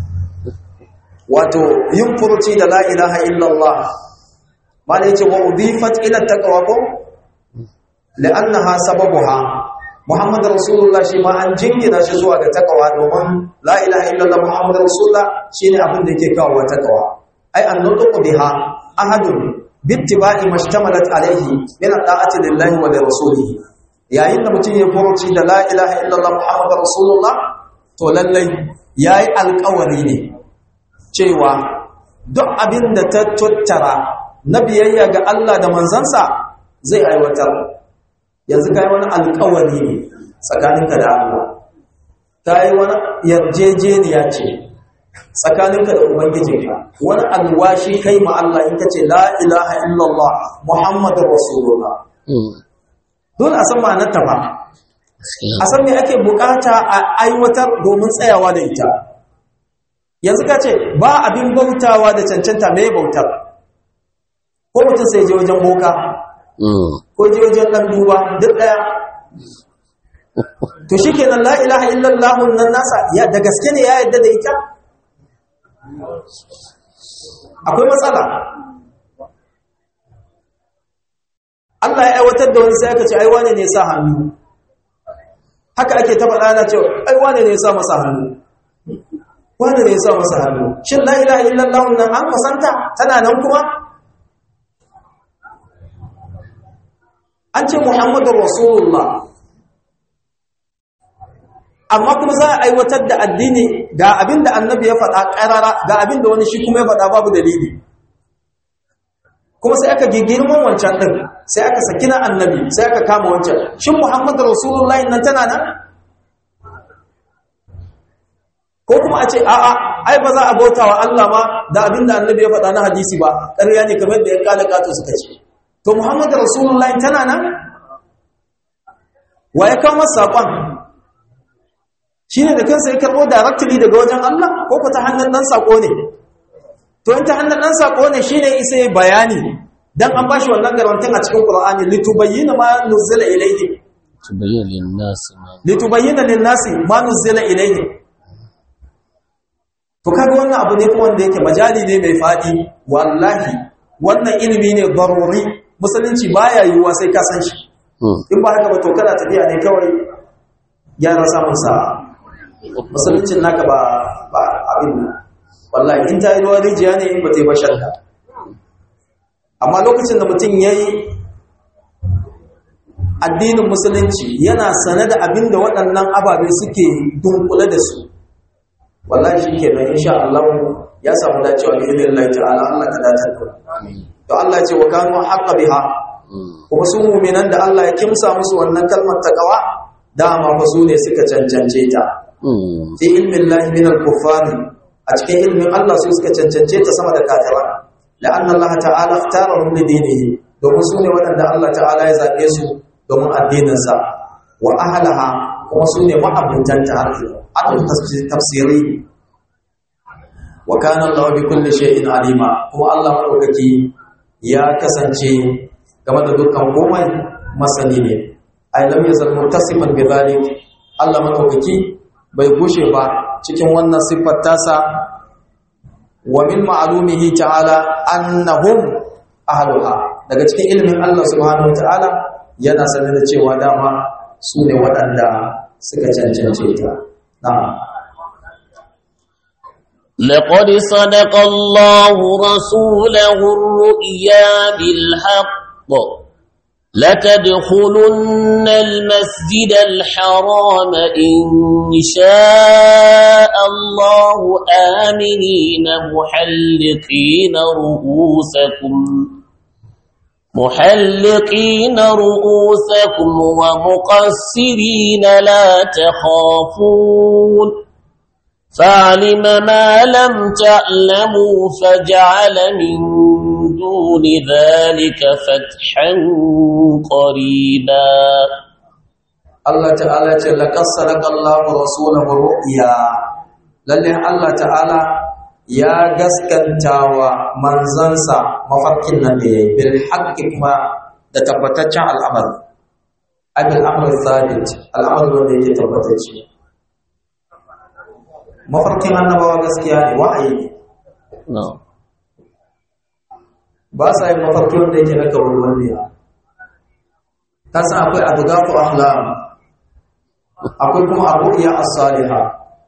wato yin furuci da la ilaha illallah mala yace wa udifat ila taqwa ko la'annaha sababuha muhammad rasulullah shi ma an jingina shi zuwa ga taqwa domin la ilaha illallah muhammad rasulullah shine abin da yake kawo taqwa ai an nutqu biha ahadun bittiba'i mashtamalat alayhi min da'ati lillahi wa li rasulihi yayin da mutum ya furuci da la ilaha illallah muhammad rasulullah to lallai yayi alƙawari ne cewa duk abin da ta tattara na biyayya ga Allah da manzansa zai aiwatar yanzu kai wani alƙawari ne tsakaninka da Allah kai wani yarjejeniya ce tsakaninka da ubangijinka wani alwashi kai ma Allah in kace la ilaha illallah muhammadur rasulullah dole a san ma'anar ta ba a san me ake bukata a aiwatar domin tsayawa da ita yanzu ka ce ba abin bautawa da cancanta mai bautar ko mutum sai je wajen boka ko je wajen ɗan duba duk ɗaya to shi kenan la ilaha illallah nan nasa ya da gaske ne ya yadda da ita akwai matsala Allah ya aiwatar da wani sai aka ce ai wane ne sa hannu haka ake ta faɗa na cewa ai wane ne sa masa hannu wane ne sa masa hannu shin la ilaha illallah nan an kasanta tana nan kuma an ce muhammadu rasulullah amma kuma za a aiwatar da addini ga abin da annabi ya faɗa ƙarara ga abin da wani shi kuma ya faɗa babu dalili kuma sai aka girman wancan ɗin sai aka saki na annabi sai aka kama wancan shin muhammadu rasulullah nan tana nan ko kuma a ce a'a ai ba za a bauta wa Allah ma da abin da annabi ya faɗa na hadisi ba ƙarya ne kamar da ya kala kato suka ce to muhammadu rasulullah tana nan wa ya kawo masa saƙon shi ne da kansa ya karɓo directly daga wajen Allah ko ku ta hannun ɗan saƙo ne to in ta hannun ɗan saƙo ne shi ne isa yi bayani don an ba shi wannan garantin a cikin ƙura'ani litubayyina ma nuzila ilaihi litubayyina linnasi ma nuzila ilaihi to kaga wannan abu ne kuma wanda yake majali ne mai faɗi wallahi wannan ilimi ne daruri musulunci baya yiwuwa sai ka san shi in ba haka ba to kana tafiya ne kawai gyara samun sa'a musuluncin naka ba ba abin nan wallahi in ta yi ruwan rijiya ne in ba ta yi bashar ka amma lokacin da mutum ya yi addinin musulunci yana sane da abin da waɗannan ababe suke dunkule da su wallahi shi ke nan insha Allah ya samu dacewa da ilimin Allah ta'ala Allah ka dace da to Allah ce wa kanu haqqa biha kuma su mu'minan da Allah ya kimsa musu wannan kalmar taqwa dama fa su ne suka cancance ta fi ilmin lahi min al-kuffari a cikin ilmin Allah su suka cancance ta sama da kafira la'anna Allah ta'ala ikhtarahum li dinihi domin su ne waɗanda Allah ta'ala ya zabe su domin addinin sa wa ahlaha kuma su ne ma'abutan ta harfi tafsiri wa kana Allah bi kulli shay'in alima kuma Allah madaukaki ya kasance game da dukkan komai masani ne ay lam yazal muttasifan bi dhalik Allah madaukaki bai gushe ba cikin wannan siffar tasa wa min ma'lumihi ta'ala annahum ahluha daga cikin ilimin Allah subhanahu ta'ala yana sanar da cewa dama su ne waɗanda suka cancance ta na'am لقد صدق الله رسوله الرؤيا بالحق لتدخلن المسجد الحرام إن شاء الله آمنين محلقين رؤوسكم محلقين رؤوسكم ومقصرين لا تخافون فعلم ما لم تعلموا فجعل من دون ذلك فتحا قريبا Allah ta'ala ce laqad sadaqa Allahu rasulahu ru'ya lalle Allah ta'ala ya gaskantawa manzansa mafarkin nan da yayi bil haqqi kuma da tabbataccen al'amari abil amr thabit al'amari wanda yake tabbatacce mafarkin annabawa gaskiya ne wa'ayi ne no. ba sa yin mafarki wanda yake na kawulwalliya ta san akwai abugafu ahlam akwai kuma abu'iya as-saliha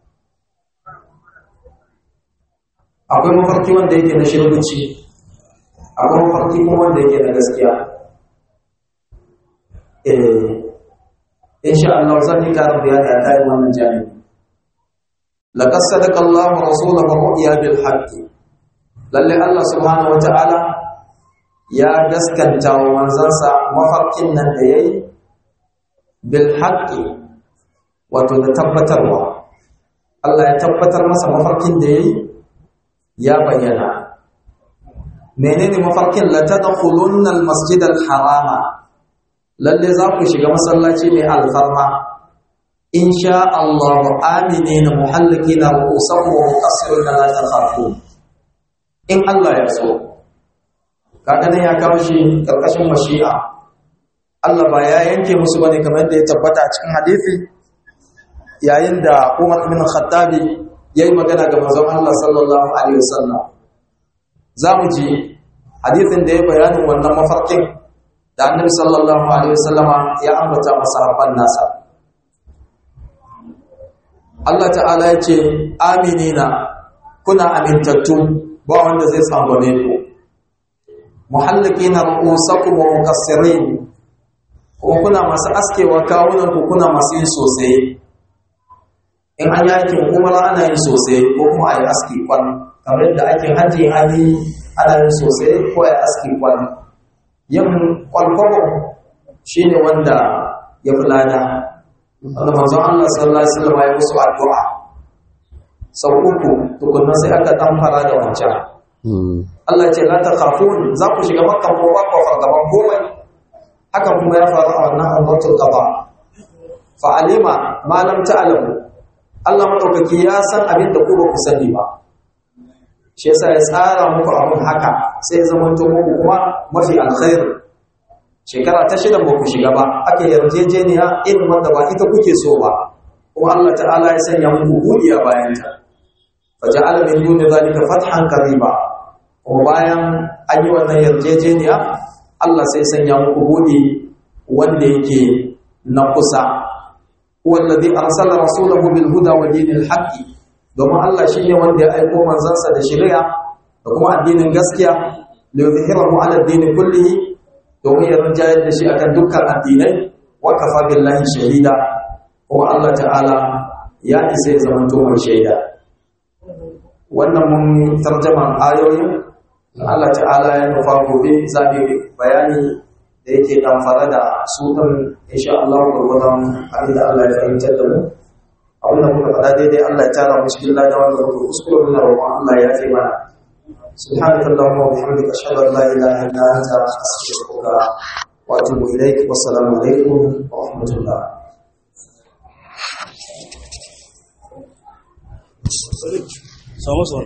akwai mafarki wanda yake na shirbici akwai mafarki kuma wanda yake na gaskiya eh insha Allah zan yi karin bayani a kai wannan jami'i laqad sadaqa Allahu rasulahu ru'ya bil haqqi lalle Allah subhanahu wata'ala ya gaskanta wa manzansa mafarkin nan da yayi bil haqqi wato da tabbatarwa Allah ya tabbatar masa mafarkin da yayi ya bayyana menene mafarkin la tadkhulunna al masjid al harama lalle za ku shiga masallaci mai alfarma insha Allah aminina muhallikina ru'usakum wa muqassirina la takhafun in Allah ya so kaga nan ya kawo shi karkashin mashi'a Allah ba ya yanke musu bane kamar da ya tabbata a cikin hadisi yayin da Umar ibn Khattabi yayi magana ga manzon Allah sallallahu alaihi wasallam zamu ji hadisin da ya bayanin wannan mafarkin da Annabi sallallahu alaihi wasallama ya ambata masahabban nasa Allah ta'ala ya ce aminina kuna amintattu ba wanda zai tsangwame ku muhallikina ru'usakum wa mukassirin kuma kuna masu askewa kawunan ku kuna masu yin sosai in an yakin umara ana yin sosai ko kuma a yi aski kwan kamar yadda aikin hajji an yi ana yin sosai ko a yi aski kwan yin kwalkwabo shi ne wanda ya fi lada wanda manzon Allah sallallahu alaihi wasallam ya musu addu'a sau uku tukunna sai aka dan fara da wancan Allah ce la takhafun za ku shiga makka ko ba ku fargaban komai haka kuma ya faru a wannan umratul qada fa alima ma lam ta'lamu Allah madaukaki ya san abin da ku ba ku sani ba shi yasa ya tsara muku abun haka sai ya zamanto muku kuma mafi alkhair shekara ta shida ba ku shiga ba aka yarjejeniya irin wanda ba ita kuke so ba kuma Allah ta'ala ya sanya muku buɗi a bayanta faja'ala min duni zalika fathan qariba kuma bayan an yi wannan yarjejeniya Allah sai sanya muku buɗi wanda yake na kusa wallazi arsala rasulahu bil huda wa dinil haqqi domin Allah shine wanda ya aiko manzansa da shari'a da kuma addinin gaskiya li yuzhirahu ala ad-din kullihi domin ya rinjayar da shi akan dukkan addinai wa kafa billahi shahida kuma Allah ta'ala ya isa ya zama mai shaida wannan mun tarjaman ayoyin Allah ta'ala ya nufa gobe za mu bayani da yake damfara da su ɗin insha Allah gurgurdan abin da Allah ya fahimtar da mu abin da muka faɗa daidai Allah ya tara mu cikin lada wanda muka kuskure muna roƙon Allah ya fi mana سبحانك اللهم وبحمدك أشهد أن لا إله إلا أنت أستغفرك وأتوب إليك والسلام عليكم ورحمة الله samu su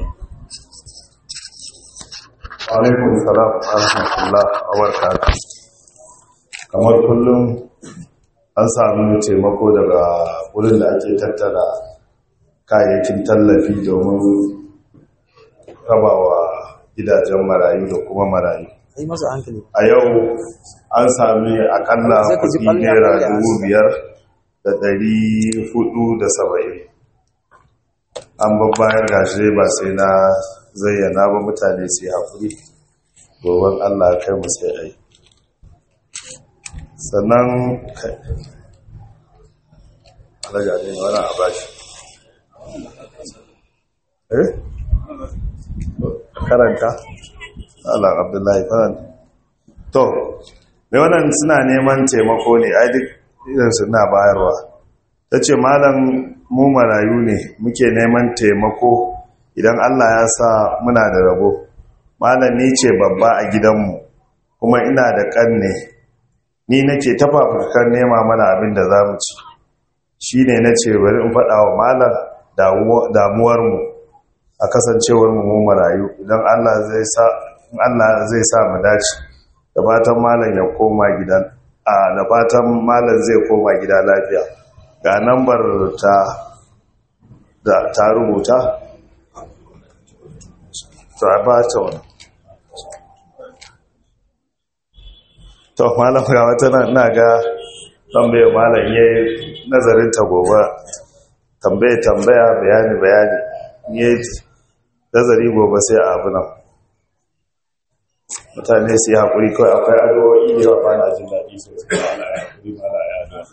alaikum salam wa rahmatullah wa barakatuh kamar kullum an samu taimako daga wurin da ake tattara kayayyakin tallafi domin rabawa gidajen marayu da kuma marayu yi masa hankali a yau an sami akalla Sai ka ji kudi ɓangaren naira da ya dubu biyar da ɗari hudu da saba'in an babbayar gashi ba sai na zayyana ba mutane sai haƙuri goben allah kai mu sai ai sannan kai alaga ne wani a bashi eh karanta Allah Abdullahi karanta to mai wannan suna neman taimako ne ai duk idan suna bayarwa ta ce malam mu marayu ne muke neman taimako idan Allah ya sa muna da rabo malami ce babba a gidanmu kuma ina da ƙanne ni nake tafafurkan nema mana abin da za mu ci shi ne na ce bari in faɗa wa malar damuwarmu a kasancewarmu mu marayu idan Allah zai sa Allah zai sa mu dace da fatan malam ya koma gidan a da fatan malam zai koma gida lafiya ga nambar ta da ta rubuta to a ba ta wani to malam ga wata na ga tambaye malam ya yi nazarin ta gobe tambaye tambaya bayani bayani ya yi nazari gobe sai a abu nan mutane su yi haƙuri kawai akwai addu'o'i da yawa bana jin daɗi sosai ba na haƙuri ba na ya da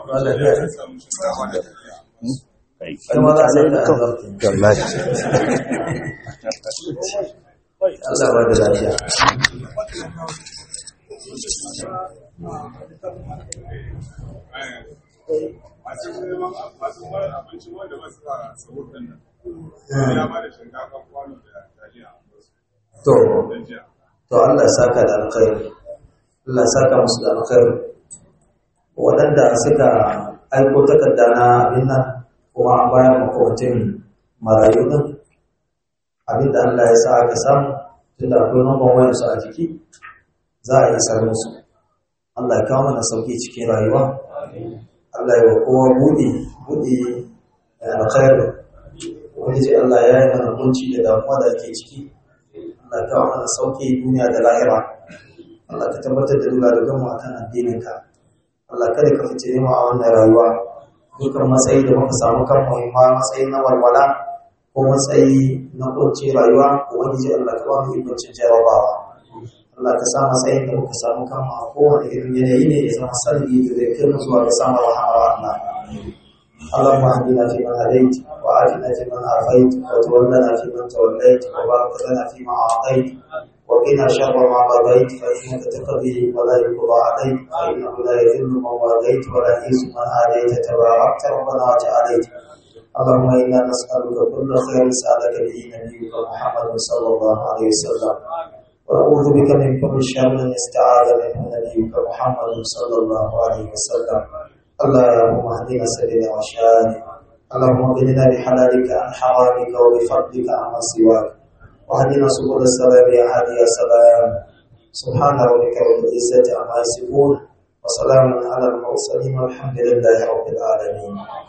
kuma za su da wallahi Allah ba da lafiya masu neman masu mara abinci wanda ba su fara sahur din nan ya ba da shinkafa kwano da taliya a wasu to don jiya to Allah ya saka da alkhairi Allah ya saka musu da alkhairi waɗanda suka aiko takarda na abin nan kuma an bayar makwabcin marayu din abin da Allah ya sa aka samu tunda akwai namban wayarsu a jiki za a yi isar musu Allah ya kawo mana sauki cikin rayuwa Allah ya wa kowa buɗe buɗe da alkhairi wani ce Allah ya yi mana kunci da damuwa da ake ciki Allah ka kawo mana sauki duniya da lahira Allah ka tabbatar da dula da gama akan addininka Allah kada ka fice mu a wannan rayuwa dukan matsayi da muka samu kan muhimma matsayi na walwala ko matsayi na kunci rayuwa ko wani ji Allah ka ba mu ikon cin jarabawa Allah ka sa matsayin da muka samu kan a kowane irin yanayi ne ya zama sanadi da zai kai mu zuwa ga samun rahama Allah اللهم اهدنا فيمن هديت وآتنا فيمن عافيت وتولنا فيمن توليت وبارك لنا فيما أعطيت وقنا شر ما قضيت فإنك تقضي ولا يقضى عليك فإنه لا يذل من واليت ولا يعز من آليت تباركت ربنا وتعاليت اللهم إنا نسألك كل خير سألك به نبيك محمد صلى الله عليه وسلم ونعوذ بك من كل شر استعاذ منه نبيك محمد صلى الله عليه وسلم اللهم اهدنا سبيل الرشاد اللهم اغننا بحلالك عن حرامك وبفضلك عمن سواك واهدنا سبل السلام يا هادي يا سلام سبحان ربك رب العزة عما يصفون وسلام على المرسلين والحمد لله رب العالمين